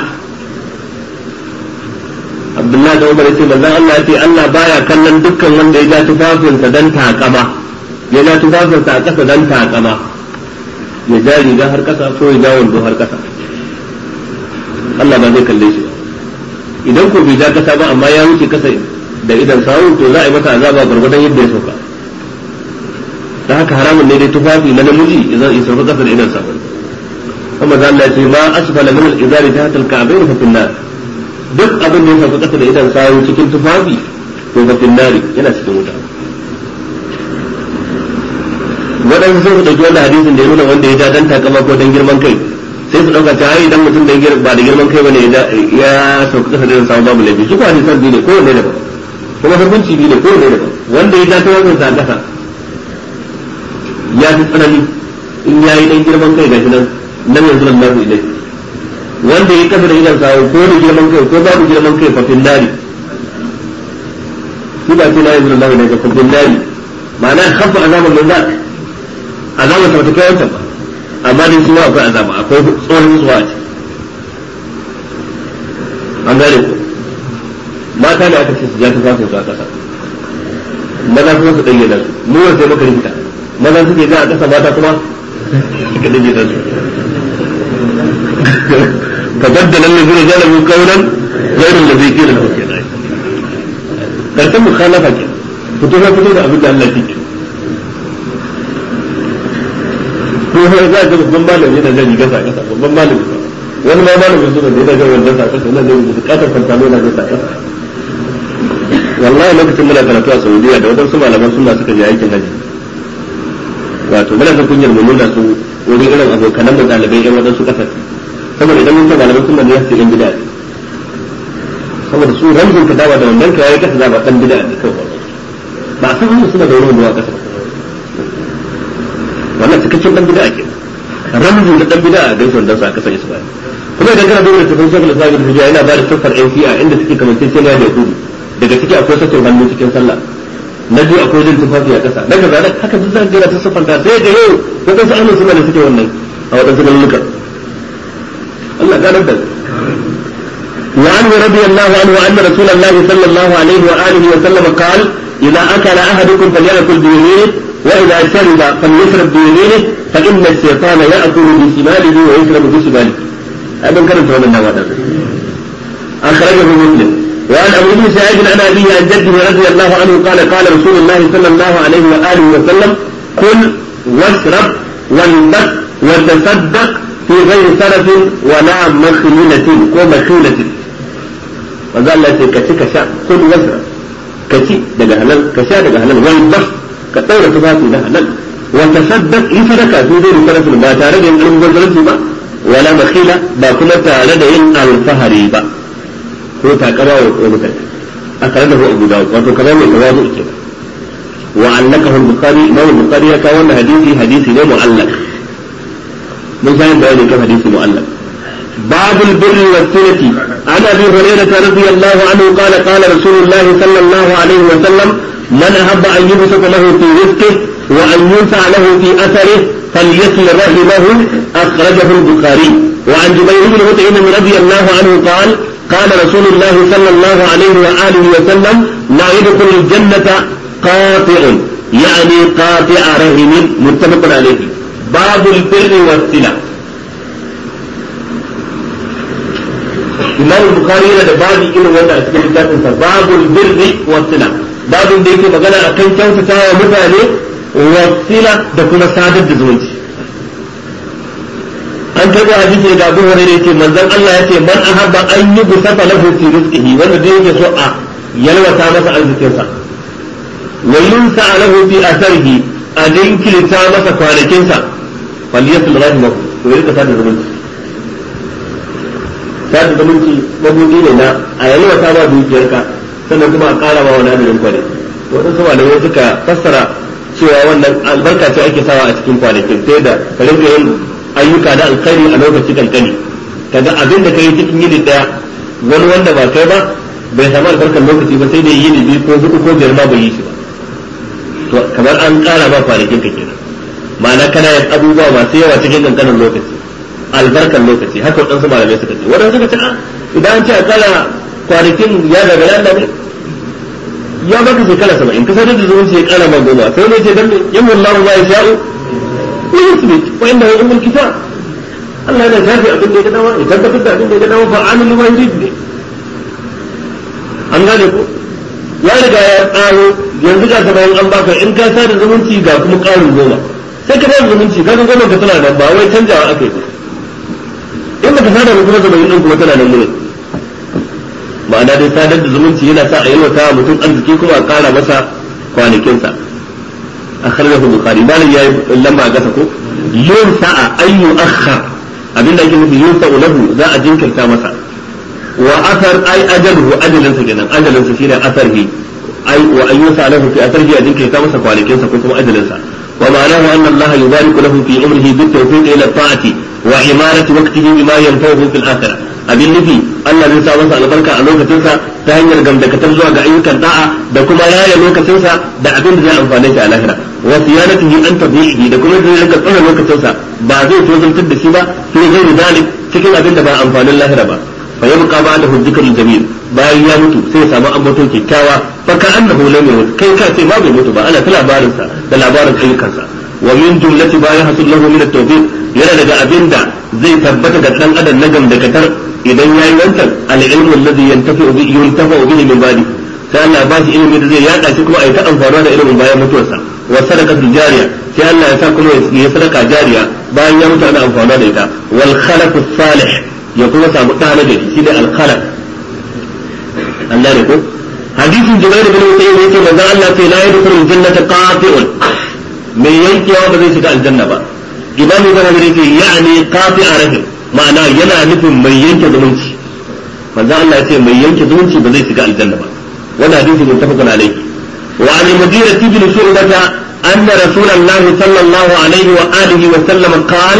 عبد الله da Umar yace manzon Allah yace Allah baya kallon dukkan wanda ya ja tufafinsa dan takama ya ja tufafinsa a kasa dan takama ya ja riga har kasa ko ya ja wando har kasa Allah ba zai kalle shi idan ko bai ja kasa ba amma ya wuce kasa da idan sawu to za a yi masa azaba gurgurdan yadda ya sauka da haka haramun ne dai tufafi na namiji idan ya sauka kasa da idan sawu kuma za Allah ya ce ma asfala min al-izari tahta al-ka'bayn fa fil nar duk abin da ya sauka kasa da idan sawu cikin tufafi to fa fil nar yana cikin wuta waɗansu sun su ɗauki wannan hadisin da ya nuna wanda ya ja dan takama ko dan girman kai sai su ɗauka ta idan mutum da ba da girman kai bane ya sauka kasa da idan sawu babu laifi su ko hadisan biyu ne ko wanne daban kuma hukunci biyu ne ko wanne daban wanda ya ja ta wannan sa kasa ya fi tsanani in ya yi dan girman kai gashi nan nan yanzu nan nasu ilai wanda ya kasa da idan sawu ko da girman kai ko babu girman kai fa fil nari shi ba ce la yanzu nan nasu ilai fa fil nari ma'ana khafa azaban min zak azaban ta kai wancan ba amma dai shi ma akwai azaba akwai tsoron tsuwa ce an gane ko mata da aka ce su ja ta fasin su a kasa maza kuma su ɗanye da su mu wanda sai muka rikita maza suke ja a kasa mata kuma suka ɗanye da su ka baddala lazina jalabu kaunan gairin da zai kira da kuke da karshen mukhalafa ke fito na fito da abin da Allah ke ko sai za ka babban malami yana jan rigar sa kasa babban malami wani ma malamin suna da yana jan wannan sa kasa yana jan bukatar fantano yana jan sa kasa wallahi lokacin muna karatu a Saudiya da wadansu malaman suna suka je aikin haji wato muna da kunyar mu nuna su wurin irin abokanan mu dalibai yan wadansu kasar saboda idan mun ce malaman suna ne su yan bid'a saboda su ramzin ka dawa da wannan ka yayi kasa ba dan bid'a ne kawai ba san hanyar suna da wani ruwa kasa wannan cikakken dan bid'a ke ramzin da dan bid'a dan son dan sa kasa Isra'ila kuma idan kana duba tafin shekul islam ibn tabiya yana ba da siffar yan shi'a inda suke kamance sai da yahudu daga ciki akwai sakin hannu cikin sallah na biyu akwai jin tufafi a ƙasa daga zanen haka duk zan gina ta siffanta sai da yau waɗansu ahlus sunna da suke wannan a waɗansu galuluka Allah ganar da وعنه رضي الله عنه أن رسول الله صلى الله عليه وآله وسلم قال إذا أكل أحدكم فليأكل بيمينه وإذا شرب فليشرب بيمينه فإن الشيطان يأكل بشماله ويشرب بشماله هذا كان من النوادر أخرجه مسلم وعن أبو بن سعيد عن أبيه عن جده رضي الله عنه قال قال رسول الله صلى الله عليه وآله وسلم كل واشرب والبس وتصدق في غير سلف ولا مخيلة ومخيلة manzo Allah ce ka ci ka sha kun wasra ka ci daga halal ka sha daga halal wal bas ka daura tufafi na halal wa tasaddaq yi sadaka su zai rufe ba tare da yin almubazzaranci ba wala makhila ba kuma tare da yin alfahari ba ko takara wa mutane a tare da Abu Dawud wato kaza mai tawazu ke wa allakahu al-bukhari imam al-bukhari ya kawo wannan hadisi hadisi ne mu'allaq mun san bayani kan hadisi mu'allaq باب البر والصلة عن ابي هريرة رضي الله عنه قال قال رسول الله صلى الله عليه وسلم من احب ان يبسط له في رزقه وان ينفع له في اثره فليصل رحمه اخرجه البخاري وعن جبير بن مطعم رضي الله عنه قال قال رسول الله صلى الله عليه واله وسلم لا يدخل الجنة قاطع يعني قاطع رحم متفق عليه باب البر والصلة imam bukhari yana da babi irin wanda a cikin littafin sa babul birri wa sila babin da yake magana akan kyautatawa mutane wa sila da kuma sadar da zumunci an taɓa hadisi daga Abu Hurairah yace manzon Allah yace man ahabba an yi busafa lahu fi rizqihi wanda da yake so a yalwata masa arzikin sa wa yunsa lahu fi atharihi a dinkilta masa kwanakin sa falyasul rahimahu to yake sadar da zumunci sada zumunci mabudi ne na a yalwata ba dukiyarka sannan kuma a ƙara ma wani adadin kwane waɗansu malamai suka fassara cewa wannan albarka ce ake sawa a cikin kwanakin sai da ka rinka yin ayyuka da alkhairi a lokaci kankani kaga abin da kai cikin yini daya wani wanda ba kai ba bai samu albarkar lokaci ba sai da yini biyu ko hudu ko biyar ma bai yi shi ba to kamar an ƙara ba kwanakin ka kenan ma'ana kana yin abubuwa masu yawa cikin kankanin lokaci albarkar lokaci haka waɗansu malamai suka ce waɗansu suka ce idan an ce a kala kwanakin ya daga Allah ne ya baka shekara saba'in ka sadar da zumunci ya kara ma goma sai ne ce dan yin wallahu ma ya sha'u wa yusbit wa inda ya umul kitab Allah yana shafi abin da ya gadawa ya tabbatar da abin da ya gadawa fa amil ma yurid ne an gane ko ya riga ya tsaro yanzu ga saba'in an baka in ka sada zumunci ga kuma ƙarin goma sai ka bada zumunci kaga goma ka tana nan ba wai canjawa aka yi ba in baka sada ba kuma saba'in din kuma tana nan gurin ma'ana dai sadar da zumunci yana sa a yalwata wa mutum arziki kuma a kara masa kwanakinsa a kharjahu bukhari malam yayi lamba a gasa ko yun sa'a ayyu akhar abinda ake nufi yun sa'u lahu za a jinkirta masa wa athar ay ajaluhu ajalinsa kenan ajalinsa shine atharhi ay wa ayyu sa'a lahu fi atharhi a jinkirta masa kwanakinsa ko kuma ajalinsa wa ma'anahu anna Allah yubariku lahu fi umrihi bit tawfiq ila ta'ati wa imarati waqtihi bima yanfa'uhu fil akhirah abin nufi Allah zai sa masa albarka a lokacinsa ta hanyar gamdakatar zuwa ga ayyukan da'a da kuma raya lokacinsa da abin da zai amfane shi a lahira wa siyanatihi an tabi'ihi da kuma zai rika tsara lokacinsa ba zai tozantar da shi ba fi ghairi dalik cikin abin da ba amfanin lahira ba fa yabqa ba'da hujjatul jamil bayan ya mutu sai ya samu ambaton kyakkyawa fa ka annahu lam yamut kai ka ce ma bai mutu ba ana ta labarinsa da labarin ayyukansa wa min jumlati ba yahsul lahu min at-tawfiq yana daga abin da zai tabbata ga dan adam na gamdakatar idan yayi wancan al-ilmu alladhi yantafi'u bihi yuntafa'u bihi min ba'di sai Allah ba shi ilimi da zai yada shi kuma ai ta amfana da ilimin bayan mutuwarsa wa sadaqatu jariya sai Allah ya sa kuma ya sadaka jariya bayan ya mutu ana amfana da ita wal khalaqu salih ya kuma samu ɗa na gari shine al khalaq Allah ne ko hadisin Jubair bin Mutayyib yace manzo Allah sai la yadkhulul jannata qati'un mai yankewa ba zai shiga aljanna ba imam ibn Hajar yace ya'ni qati'a rahim ma'ana yana nufin mai yanke zumunci manzo Allah yace mai yanke zumunci ba zai shiga aljanna ba wannan hadisi muttafaqun alayhi wa an al-mughira ibn shu'bah anna rasulullah sallallahu alaihi wa alihi wa sallam qala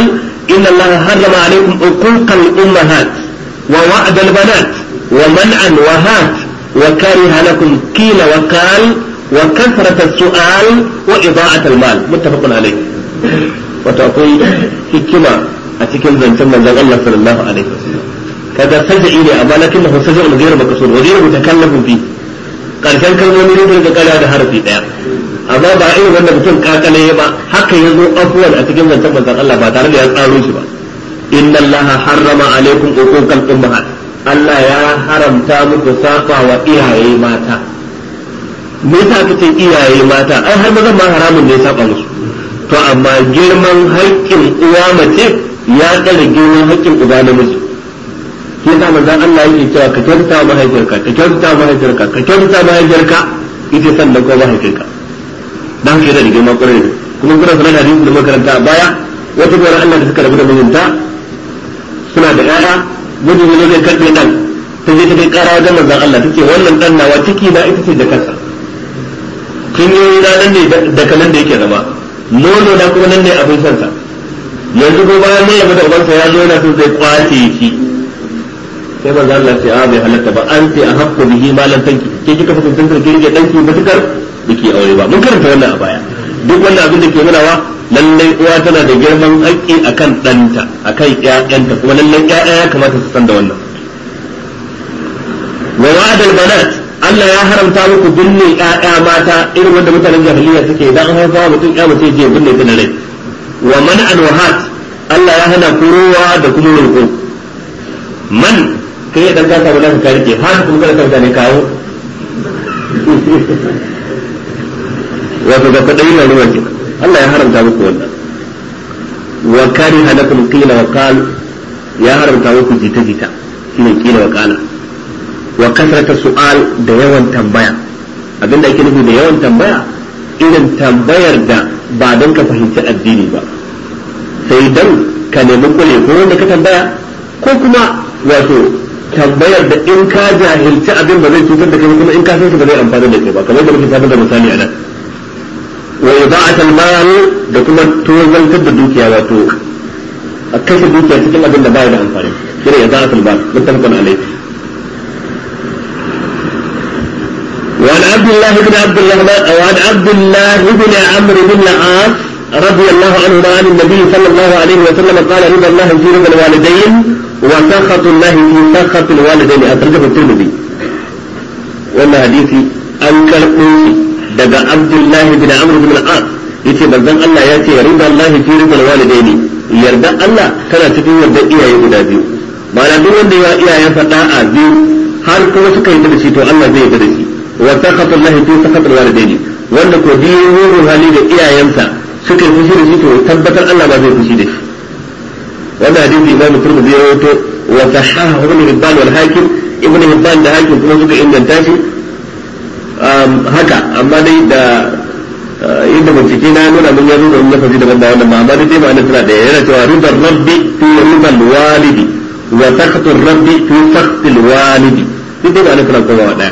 inna Allah harrama alaikum uquqal ummahat wa wa'd al banat wa man'an wa hat wa kariha lakum qila wa qal wa kasrat as-su'al wa ida'at al mal muttafaqun alayh wato akwai hikima a cikin zancen manzon Allah sallallahu alaihi wasallam kaga sajai ne amma lakinnahu saja'un ghayr maqsud wa ghayr mutakallafin fi karshen kalmomi ne da kara da harafi daya amma ba irin wanda mutum kakale ba haka yazo afwan a cikin zancen manzon Allah ba tare da ya tsaro shi ba inna Allah harrama alaikum uquqal ummahat Allah ya haramta muku saba wa iyaye mata me yasa aka ce iyaye mata ai har mazan ma haramun ne saba musu to amma girman haƙƙin uwa mace ya tsare girman haƙƙin uba namiji shi yasa manzon Allah yake cewa ka kyautata mahaifiyarka ka kyautata mahaifiyarka ka kyautata mahaifiyarka ita sannan ko mahaifinka dan ke da girma kwarai da kuma kuna sanar da hadisi da makaranta a baya wata bayar Allah da suka rabu da mijinta suna da ƴaƴa mijin ne zai karɓe dan ta je ta kai ƙara wajen manzon Allah tace wannan dan nawa ciki na ita ce da kansa kin yi na nan ne da kanan da yake zama nono na kuma nan ne abin sansa yanzu ko bayan mun rabu da ubansa ya zo yana son zai kwace shi sai manzo Allah ce a bai halatta ba an ce a haqqu bihi ma lam tanki ke kika fa tantance ki rike danki matukar biki aure ba mun karanta wannan a baya duk wannan abin da ke nunawa lallai uwa tana da girman haƙƙi akan ɗanta akan ƴaƴanta kuma lallai ƴaƴa ya kamata su san da wannan wa wa'adal banat Allah ya haramta muku binne ƴaƴa mata irin wanda mutanen jahiliya suke idan an haifa mutum ƴa mace je binne ta da rai wa man'an wahat Allah ya hana kurowa da kuma roƙo man kai dan ka samu naka karike har kuma kada kanka ne kawo wato ga kadai na ruwa ke Allah ya haramta muku wannan wa kariha lakum qila wa qal ya haramta muku jita jita shine qila wa qala wa kasrata su'al da yawan tambaya abinda ake nufi da yawan tambaya irin tambayar da ba don ka fahimci addini ba sai dan ka nemi kule ko wanda ka tambaya ko kuma wato tambayar da in ka jahilci abin ba zai cutar da kai kuma in ka san shi ba zai amfana da kai ba kamar da muke sanar da misali a nan wa ida'at al-mal da kuma tozantar da dukiya wato a kashe dukiya cikin abin da baya da amfani shine ida'at al-mal muttafaqun alayhi وعن عبد الله بن عبد الرحمن او عن عبد الله بن عمرو بن العاص رضي الله عنهما عن النبي صلى الله عليه وسلم قال رضا الله في رضا الوالدين وسخط الله في سخط الوالدين أخرجه الترمذي wannan hadisi an karɓo shi daga Abdullahi bin Amr bin al-As yace manzon Allah ya ce rida Allah fi ridal walidaini yarda Allah tana cikin yarda iyaye guda biyu ma'ana duk wanda ya iyayen faɗa a biyu har kuma suka yi da shi to Allah zai yarda da shi wa sakhatu Allah fi sakhatul walidaini wanda ko biyu hali da iyayensa suka yi fushi da shi to tabbatar Allah ba zai fushi da shi wannan hadisi imam turmudi ya rawaito wa sahaha ibn hibban wal hakim ibn hibban da hakim kuma suka inganta shi haka amma dai da inda bincike na nuna mun yazo da wannan lafazi daban da wannan amma dai dai ma'ana tana da yana cewa ridar rabbi fi ridal walidi wa sakhatu rabbi fi sakhtil walidi duk dai ma'ana tana kowa daya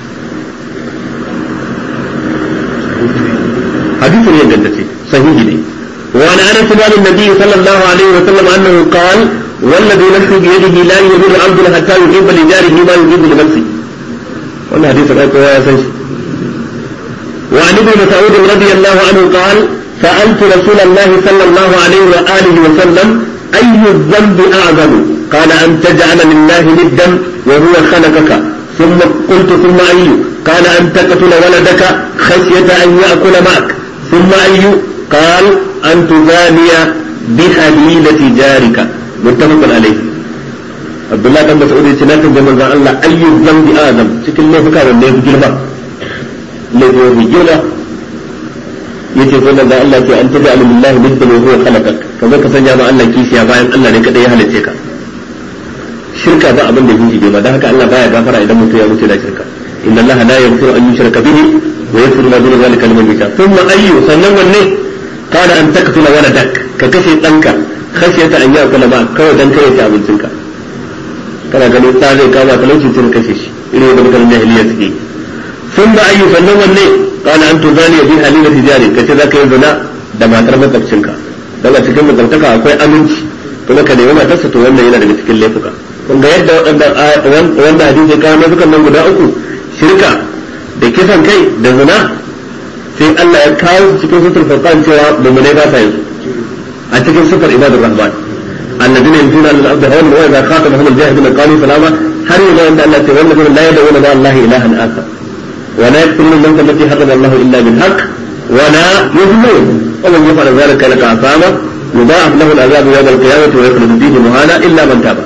hadisi ne ingantacce sahihi ne وعن انس عن النبي صلى الله عليه وسلم انه قال والذي نفسي بيده لا يؤمن عبد حتى يحب لجاره ما يحب لنفسه. wannan hadisin ai kowa ya san shi وعن ابن مسعود رضي الله عنه قال سألت رسول الله صلى الله عليه وآله وسلم أي الذنب أعظم قال أن تجعل لله ندا وهو خلقك ثم قلت ثم أي قال أن تقتل ولدك خشية أن يأكل معك ثم أي قال أن تزاني بحليلة جارك متفق عليه عبد الله بن مسعود يتناك جمع الله أي الذنب آدم شكل الله فكار الله في جلبه الله في جلبه yace ko da Allah ce an tabi alu billahi nidda wa huwa khalaqak kaza ka sanya ma Allah kishiya bayan Allah ne kadai ya halice ka shirka ba abin da yake ba dan haka Allah baya gafara idan mutum ya mutu da shirka inna Allah la yaghfiru an yushraka bihi wa yaghfiru ma duna zalika liman yasha thumma ayyu sannan wanne kana an taqtula waladak ka kashe danka khashiyata an yakula ma kawai dan kai ta abincinka kana ganin ta zai kama talauci tun kashe shi irin da mutanen jahiliya suke thumma ayyu sannan wanne kana an tuzani bi halila tijari kace zaka yi zina da matar makwabcinka daga cikin makwabtaka akwai aminci kuma ka nemi matarsa to wannan yana daga cikin laifuka kun ga yadda waɗannan wanda hadisi kawo laifukan nan guda uku shirka da kisan kai da zina sai Allah ya kawo su cikin sutur furqan cewa mu'minai ba sa yin a cikin sufar ibadur rahman الذين يمشون على الارض هون واذا خاطبهم الجاهلون قالوا سلاما هل يقول ان الله تعالى والذين لا يدعون مع الله الها اخر ولا يقتلون النفس التي حرم الله الا بالحق ولا يظلمون ومن يفعل ذلك لك عصامه يضاعف له العذاب يوم القيامه ويخلد فيه مهانا الا من تاب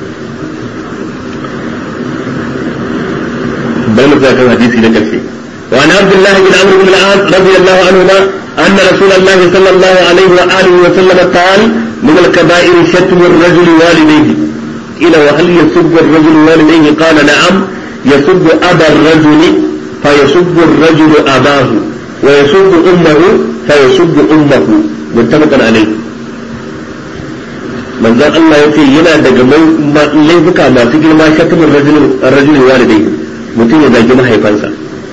بين ذاك الحديث لك الشيء وعن عبد الله بن عمرو بن العاص رضي الله عنهما ان رسول الله صلى الله عليه واله وسلم قال من الكبائر شتم الرجل والديه قيل وهل يسب الرجل والديه قال نعم يسب ابا الرجل فيسب الرجل اباه ويسب امه فيسب امه متفق عليه manzon Allah ya ce yana daga laifuka masu girma shatumin rajulin walidai mutum ya zagi mahaifansa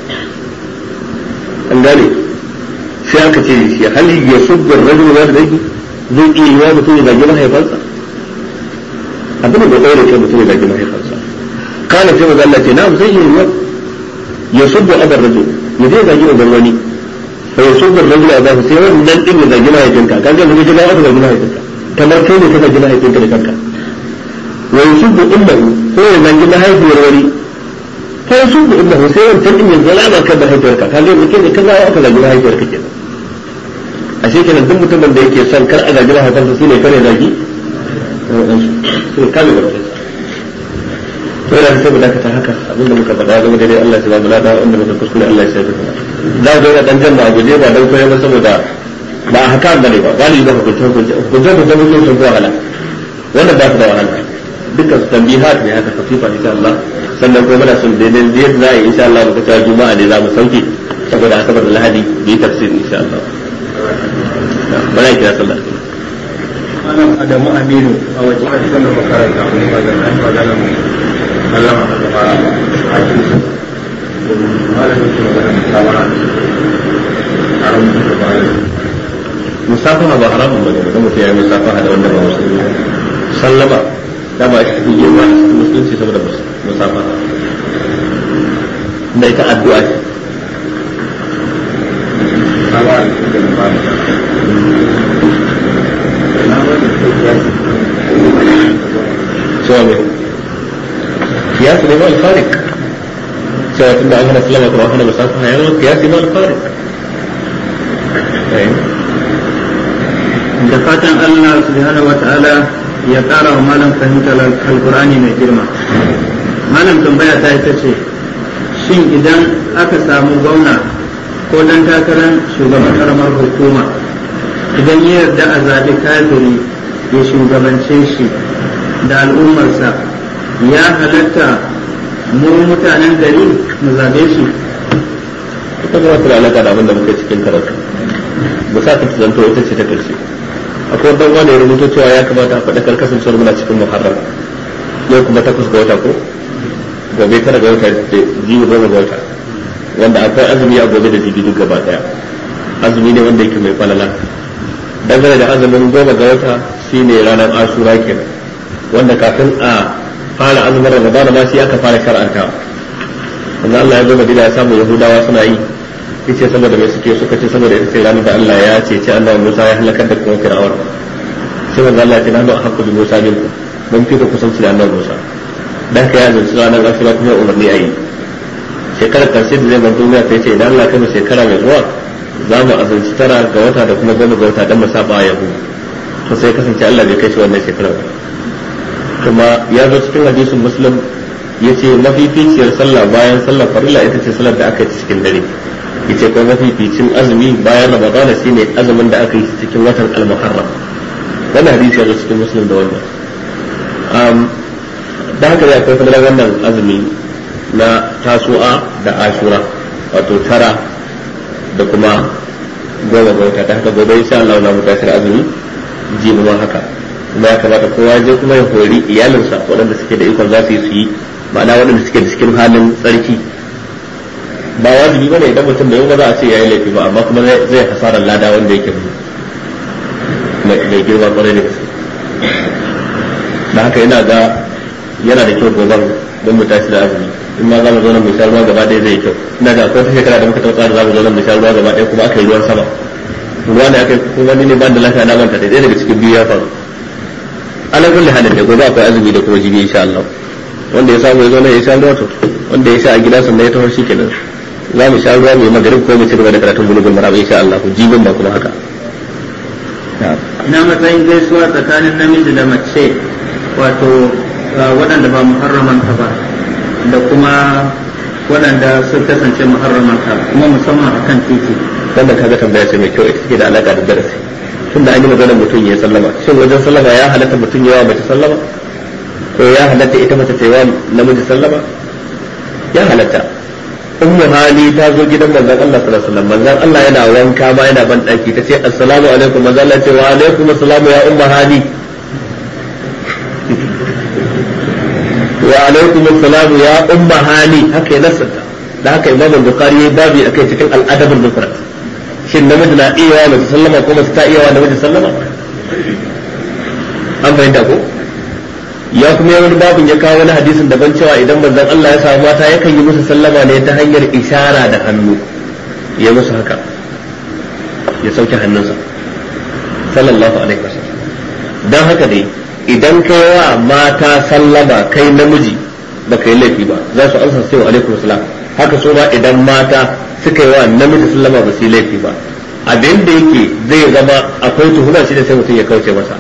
an gane sai aka ce shi hal ya subbar rajulin walidai zai iya yiwa mutum ya zagi mahaifansa abin da ɗaure ce mutum ya zagi mahaifansa kana sai maza Allah ce na zai iya yiwa ya subbu abar rajul ya zai zagi uban wani fa ya subbu rajul a zafi sai wannan din ya zagi mahaifinka kaga yanzu ga aka zagi mahaifinka kamar kai ne ka zagi mahaifinka da kanka wa ya subbu ummahu ko ya zagi mahaifiyar wani fa ya subbu ummahu sai wancan din ya zalama kan mahaifiyarka kaga yanzu kai ne ka zawo aka zagi mahaifiyarka kenan ashe kenan duk mutumin da yake son kar a zagi mahaifansa shi ne kare zagi sai kame barkin to yana sai mu dakata haka abinda muka faɗa game da dai Allah ya ba mu lada wanda muka kuskure Allah ya sai kuma za ga yana dan janna a guje ba dan koyar ba saboda ba a haka bane ba galibi ba hukunce hukunce hukunce hukunce mutum sun fi wahala wanda ba su da wahala dukkan su tambihat ne haka fasifa insha Allah sannan kuma muna son daidai yadda za a yi insha Allah muka cewa juma'a ne za mu sauke saboda asabar da lahadi bi tafsir insha Allah bana kira sallah malam adamu aminu a wajen a cikin makaranta kuma ba zan an magana mu sallama a gaba a cikin malam yake magana musawara a ranar da ba musafaha ba haramun bane ba mutum ya yi musafaha da wanda ba musulmi ba sallama da ba shi yi ba cikin musulunci saboda musafaha da ita addu'a ce musawara da ba cewa mai kiyasi ne ma alfarik cewa tun da an hana sallama kuma hana musafaha ya zama kiyasi ma alfarik da fatan Allah subhanahu wata'ala ya ƙara wa malam fahimtar alkur'ani mai girma malam tambaya ta ita ce shin idan aka samu gwamna ko dan takarar shugaban karamar hukuma idan ya yarda a zaɓi kafiri ya shugabance shi da al'ummarsa ya halatta mu mutanen gari mu zaɓe shi ita ba ta da alaƙa da abin da muke cikin karatu ba sa ta zanto ita ce ta ƙarshe akwai wanda wanda ya rubuto cewa ya kamata a faɗakar kasancewar muna cikin muharram yau kuma takwas ga wata ko gobe tara ga wata da jibi goma ga wata wanda akwai azumi a gobe da jibi duk gaba daya azumi ne wanda yake mai falala dangane da azumin goma ga wata shine ranar ashura kenan wanda kafin a fara azumin ramadana ma shi aka fara shar'antawa wanda Allah ya zo Madina ya samu Yahudawa suna yi yace saboda mai suke suka ce saboda ita ce ranar da Allah ya ce ce annabi Musa ya halakar da kuma Fir'aun sai manzo Allah ya ce nanu hakku bi Musa min mun fi da kusanci da annabi Musa dan ka ya zanci ranar Ashura kuma umarni ayi shekarar karshe da zai bar duniya ta ce idan Allah kai shekara mai zuwa za mu azanci tara ga wata da kuma goma ga wata dan mu saba yahu to sai kasance Allah bai kai shi wannan shekarar ba kuma ya zo cikin hadisin muslim yace mafificiyar sallah bayan sallar farilla ita ce sallar da aka yi cikin dare yace ko mafificin azumi bayan ramadana shine azumin da aka yi cikin watan al-muharram wannan hadisi ya zo cikin muslim da wannan um da haka ya akwai fadalar wannan azumi na tasu'a da ashura wato tara da kuma goma ga wata da haka gobe insha Allah za mu tashi azumi jibi ma haka kuma ya kamata kowa je kuma ya hori iyalinsa waɗanda suke da ikon za su yi su yi ma'ana waɗanda suke da cikin halin tsarki ba wajibi bane idan mutum da yau ba za a ce yayi laifi ba amma kuma zai hasarar lada wanda yake mai girma kwarai da gaske da haka yana ga yana da kyau gobe don mu tashi da azumi in ma za mu zo nan mu sha ruwa gaba ɗaya zai kyau ina ga akwai wata shekara da muka taɓa tsara za mu zo nan mu sha ruwa gaba ɗaya kuma aka yi ruwan sama ruwa ne aka yi kuma wani ne ban da lafiya na manta da ɗaya daga cikin biyu ya faru ala kulli halin da gobe akwai azumi da kuma jibi insha Allah wanda ya samu ya zo nan ya sha ruwa to wanda ya sha a gida sannan ya taho shi kenan za mu sha ruwa mai magarib ko mu ci gaba da karatun bulugul maram insha Allah ku jibin ba kuma haka ina matsayin gaisuwa tsakanin namiji da mace wato waɗanda ba muharramanta ba da kuma waɗanda sun kasance muharramanta kuma musamman a kan titi wanda kaga tambaya ce mai kyau ita take da alaka da darasi tunda an yi maganar mutum ya sallama shin wajen sallama ya halatta mutum yawa mace sallama ko ya halatta ita mace ta yawa namiji sallama ya halatta ummu hali ta zo gidan manzon Allah sallallahu alaihi wasallam manzon Allah yana wanka ma yana ban daki ta ce assalamu alaikum manzon Allah ce wa alaikum assalamu ya ummu hali wa alaikum assalamu ya ummu hali haka ya nasanta da haka imam bukhari yayi babi akai cikin al-adab al-mufrad shin namiji na iya wa mace sallama ko mace ta iya wa namiji sallama an fahimta ko ya kuma yi wani babin ya kawo wani hadisin daban cewa idan manzon Allah ya samu mata yakan yi musu sallama ne ta hanyar ishara da hannu ya musu haka ya sauke hannunsa sallallahu alaihi wasallam dan haka dai idan kai wa mata sallama kai namiji ba kai laifi ba za su amsa sai wa alaikum salam haka so ba idan mata suka yi wa namiji sallama ba su yi laifi ba abin da yake zai zama akwai tuhuma shi da sai mutum ya kauce masa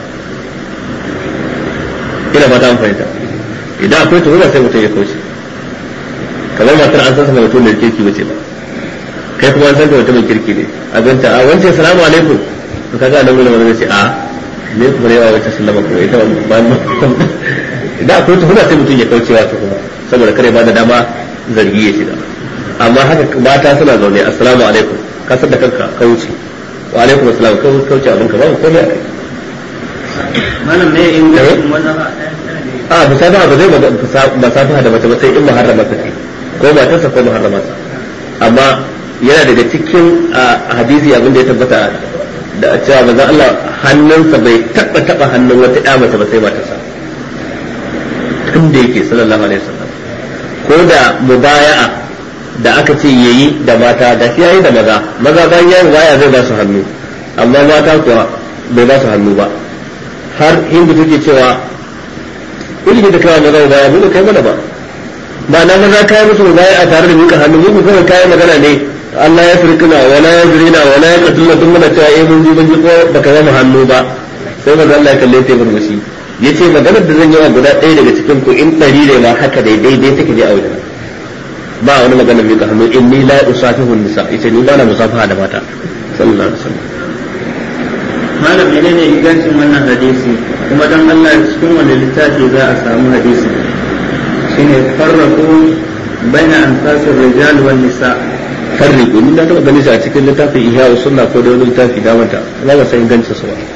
ina ba ta an fahimta idan akwai tuhuma sai mutum ya kauce kamar matar an san sa mutum da kirki bace ba kai kuma an san ka mutumin kirki ne a ganta a wancan salamu alaikum to kaga nan gurin wanda ce a ne kuma ne wata sallama ko ita ba idan akwai tuhuma sai mutum ya kaucewa tuhuma saboda kare ba da dama zargi ya shiga amma haka mata suna zaune assalamu alaikum ka san da kanka ka wuce wa alaikum assalam ka kauce abin ka babu komai a kai malam ne in ga wannan a musafaha ba zai musafaha da mace ba sai in muharrama ta ce ko matarsa ko muharrama sa amma yana daga cikin hadisi abin da ya tabbata da cewa manzo Allah hannunsa bai taba taba hannun wata ƴa mace ba sai matarsa tun da yake sallallahu alaihi wasallam ko da mubaya'a da aka ce yayi da mata da shi yayi da maza maza bayan yayin waya zai ba su hannu amma mata kuwa bai ba su hannu ba har hindu take cewa ilimi da kawai maza baya mu kai mana ba ba na maza kai musu baya a tare da muka hannu mu kuma kai magana ne Allah ya firkina wala ya zurina wala ya katula duk muna cewa eh mun ji mun ji ko baka zama hannu ba sai manzo Allah ya kalle ta murmushi yace maganar da zan yi wa guda ɗaya daga cikin ku in ɗari ne ma haka dai daidai take je a wajen ba wani magana mai ka hannu inni la usafihu nisa yace ni ba na musafaha da mata sallallahu alaihi wasallam malam menene ingancin wannan hadisi kuma dan Allah cikin wanda littafi za a samu hadisi shine farraqu baina anfasir rijal wan nisa farriqu ni na taba ganin shi a cikin littafin ihya sunna ko da wani littafi da mata ba ba san ingancin su ba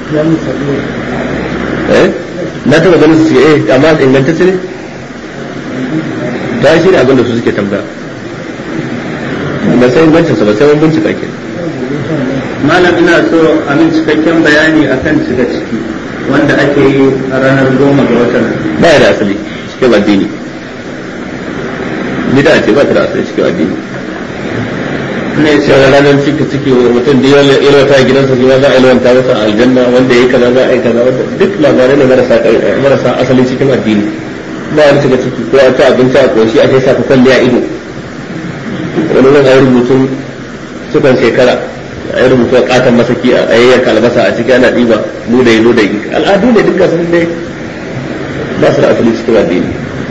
eh na taba ganin su eh amma ingantacce ne ta shi ne abin da su suke tambaya ba sai ingancin sa ba sai wani bincika ke malam ina so a min cikakken bayani akan cika ciki wanda ake yi a ranar goma ga watan ba ya da asali cikin addini bida ce ba ta da asali cikin addini ne sai da ranar cika ciki mutum da yawan ilwata gidansa shi ma za a ilwanta masa aljanna wanda ya yi kaza za a yi kaza wanda duk labarai ne marasa marasa asali cikin addini ba wani cika ciki ko a ci abinci a koshi a sai sa ka kwalle a ido wani zan ayi rubutun sukan shekara a yi rubutu a katon masaki a yayyanka albasa a ciki ana ɗiba ludayi ludayi al'adu ne duka sun dai ba su da asali cikin addini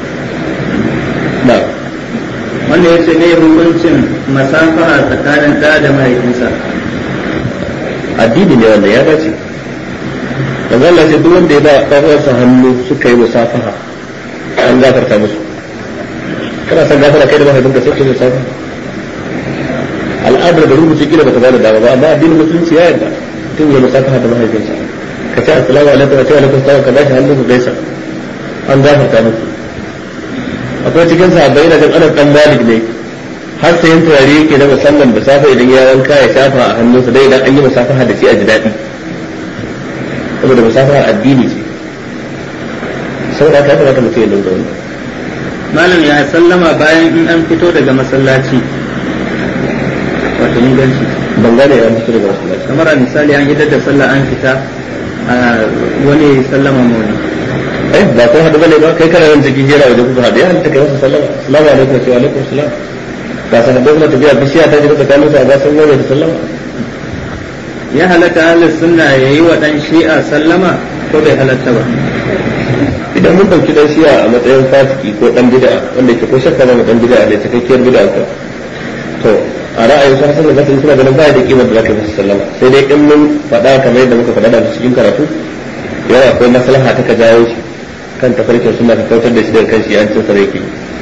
na wanda ya ce ne hukuncin masafaha tsakanin ɗa da mahaifinsa addini ne wanda ya dace yanzu Allah ce duk wanda ya ba ɗan'uwarsa hannu suka yi musafaha an gafarta musu kana san gafara kai da mahaifinka sai ka yi musafaha al'adar da rubuce kila bata bada dama ba amma addinin musulunci ya yarda tun ya musafaha da mahaifinsa ka ce assalamu alaikum wa ce alaikum salam ka bashi hannu ku gaisa an gafarta musu akwai cikin sahabbai na jan anas dan malik ne har sayan turare yake na musamman da safe idan ya wanka ya shafa a hannunsa dai idan an yi musafaha da shi a ji daɗi saboda musafaha addini ce saboda haka ya kamata mutum ya dinga wani malam ya sallama bayan in an fito daga masallaci wato inganci ban gane ya fito daga masallaci kamar a misali an idar da sallah an fita a wani sallama mu wani eh ba ko hadu bane ba kai kana nan cikin jera waje kuka hadu ya halitta kai masa sallama assalamu alaikum wa alaikum assalam ka san da kuma tafiya bishiya ta jira tsakanin su a ga sun da sallama ya halatta ahlus sunna yayi wa dan shi'a sallama ko bai halatta ba idan mun dauki dan shi'a a matsayin fasiki ko dan bid'a wanda ke ko shakka ba dan bid'a da cikakkiyar bid'a ka to a ra'ayin sa hasan da basri suna ganin baya da kimar da zaka masa sallama sai dai in mun faɗa kamar yadda muka faɗa da cikin karatu yana akwai maslaha ta ka jawo shi kan tafarkin suna ka kautar da shi daga kan shi an cin sarki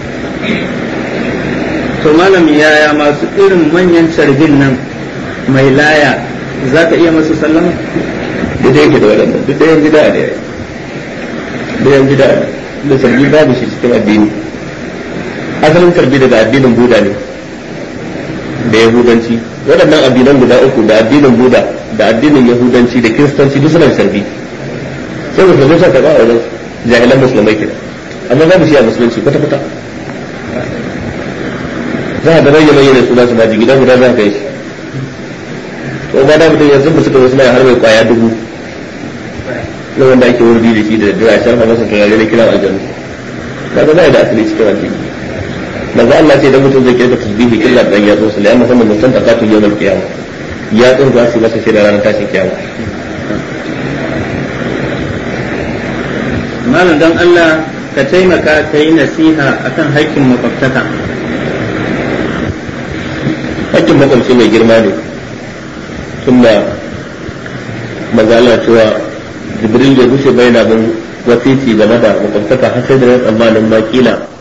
to malam yaya masu irin manyan carbin nan mai laya za ka iya masu sallama duk da yake da waɗannan duk da yan bid'a ne da yan bid'a da sarki babu shi cikin addini asalin tarbi daga addinin buda ne da yahudanci waɗannan addinan guda uku da addinin buda da addinin yahudanci da kiristanci duk suna da sarbi sai musulmai suka karɓa a wajen jahilan musulmai kenan amma babu shi a musulunci kwata kwata za a ga bayyana yana suna su maji gidan guda za ka yi shi to ba da mutum yanzu ba suka zo suna har mai kwaya dubu na wanda ake wurdi da shi da daddare a shafa masa turare na kiran aljanu kaga ba da asali cikin addini manzo Allah ce da mutum zai kirka tasbihi illa dan ya zo sai amma sannan mutum takatu yawmal qiyamah ya tsin za su masa shi da ranar tashin kiyama malam don Allah ka taimaka ka yi nasiha akan haƙƙin makwabtaka hakkin makwabci mai girma ne tunda manzo Allah cewa Jibril ya gushe bai na bin wasiti game da makwabtaka har sai da tsammanin ma kila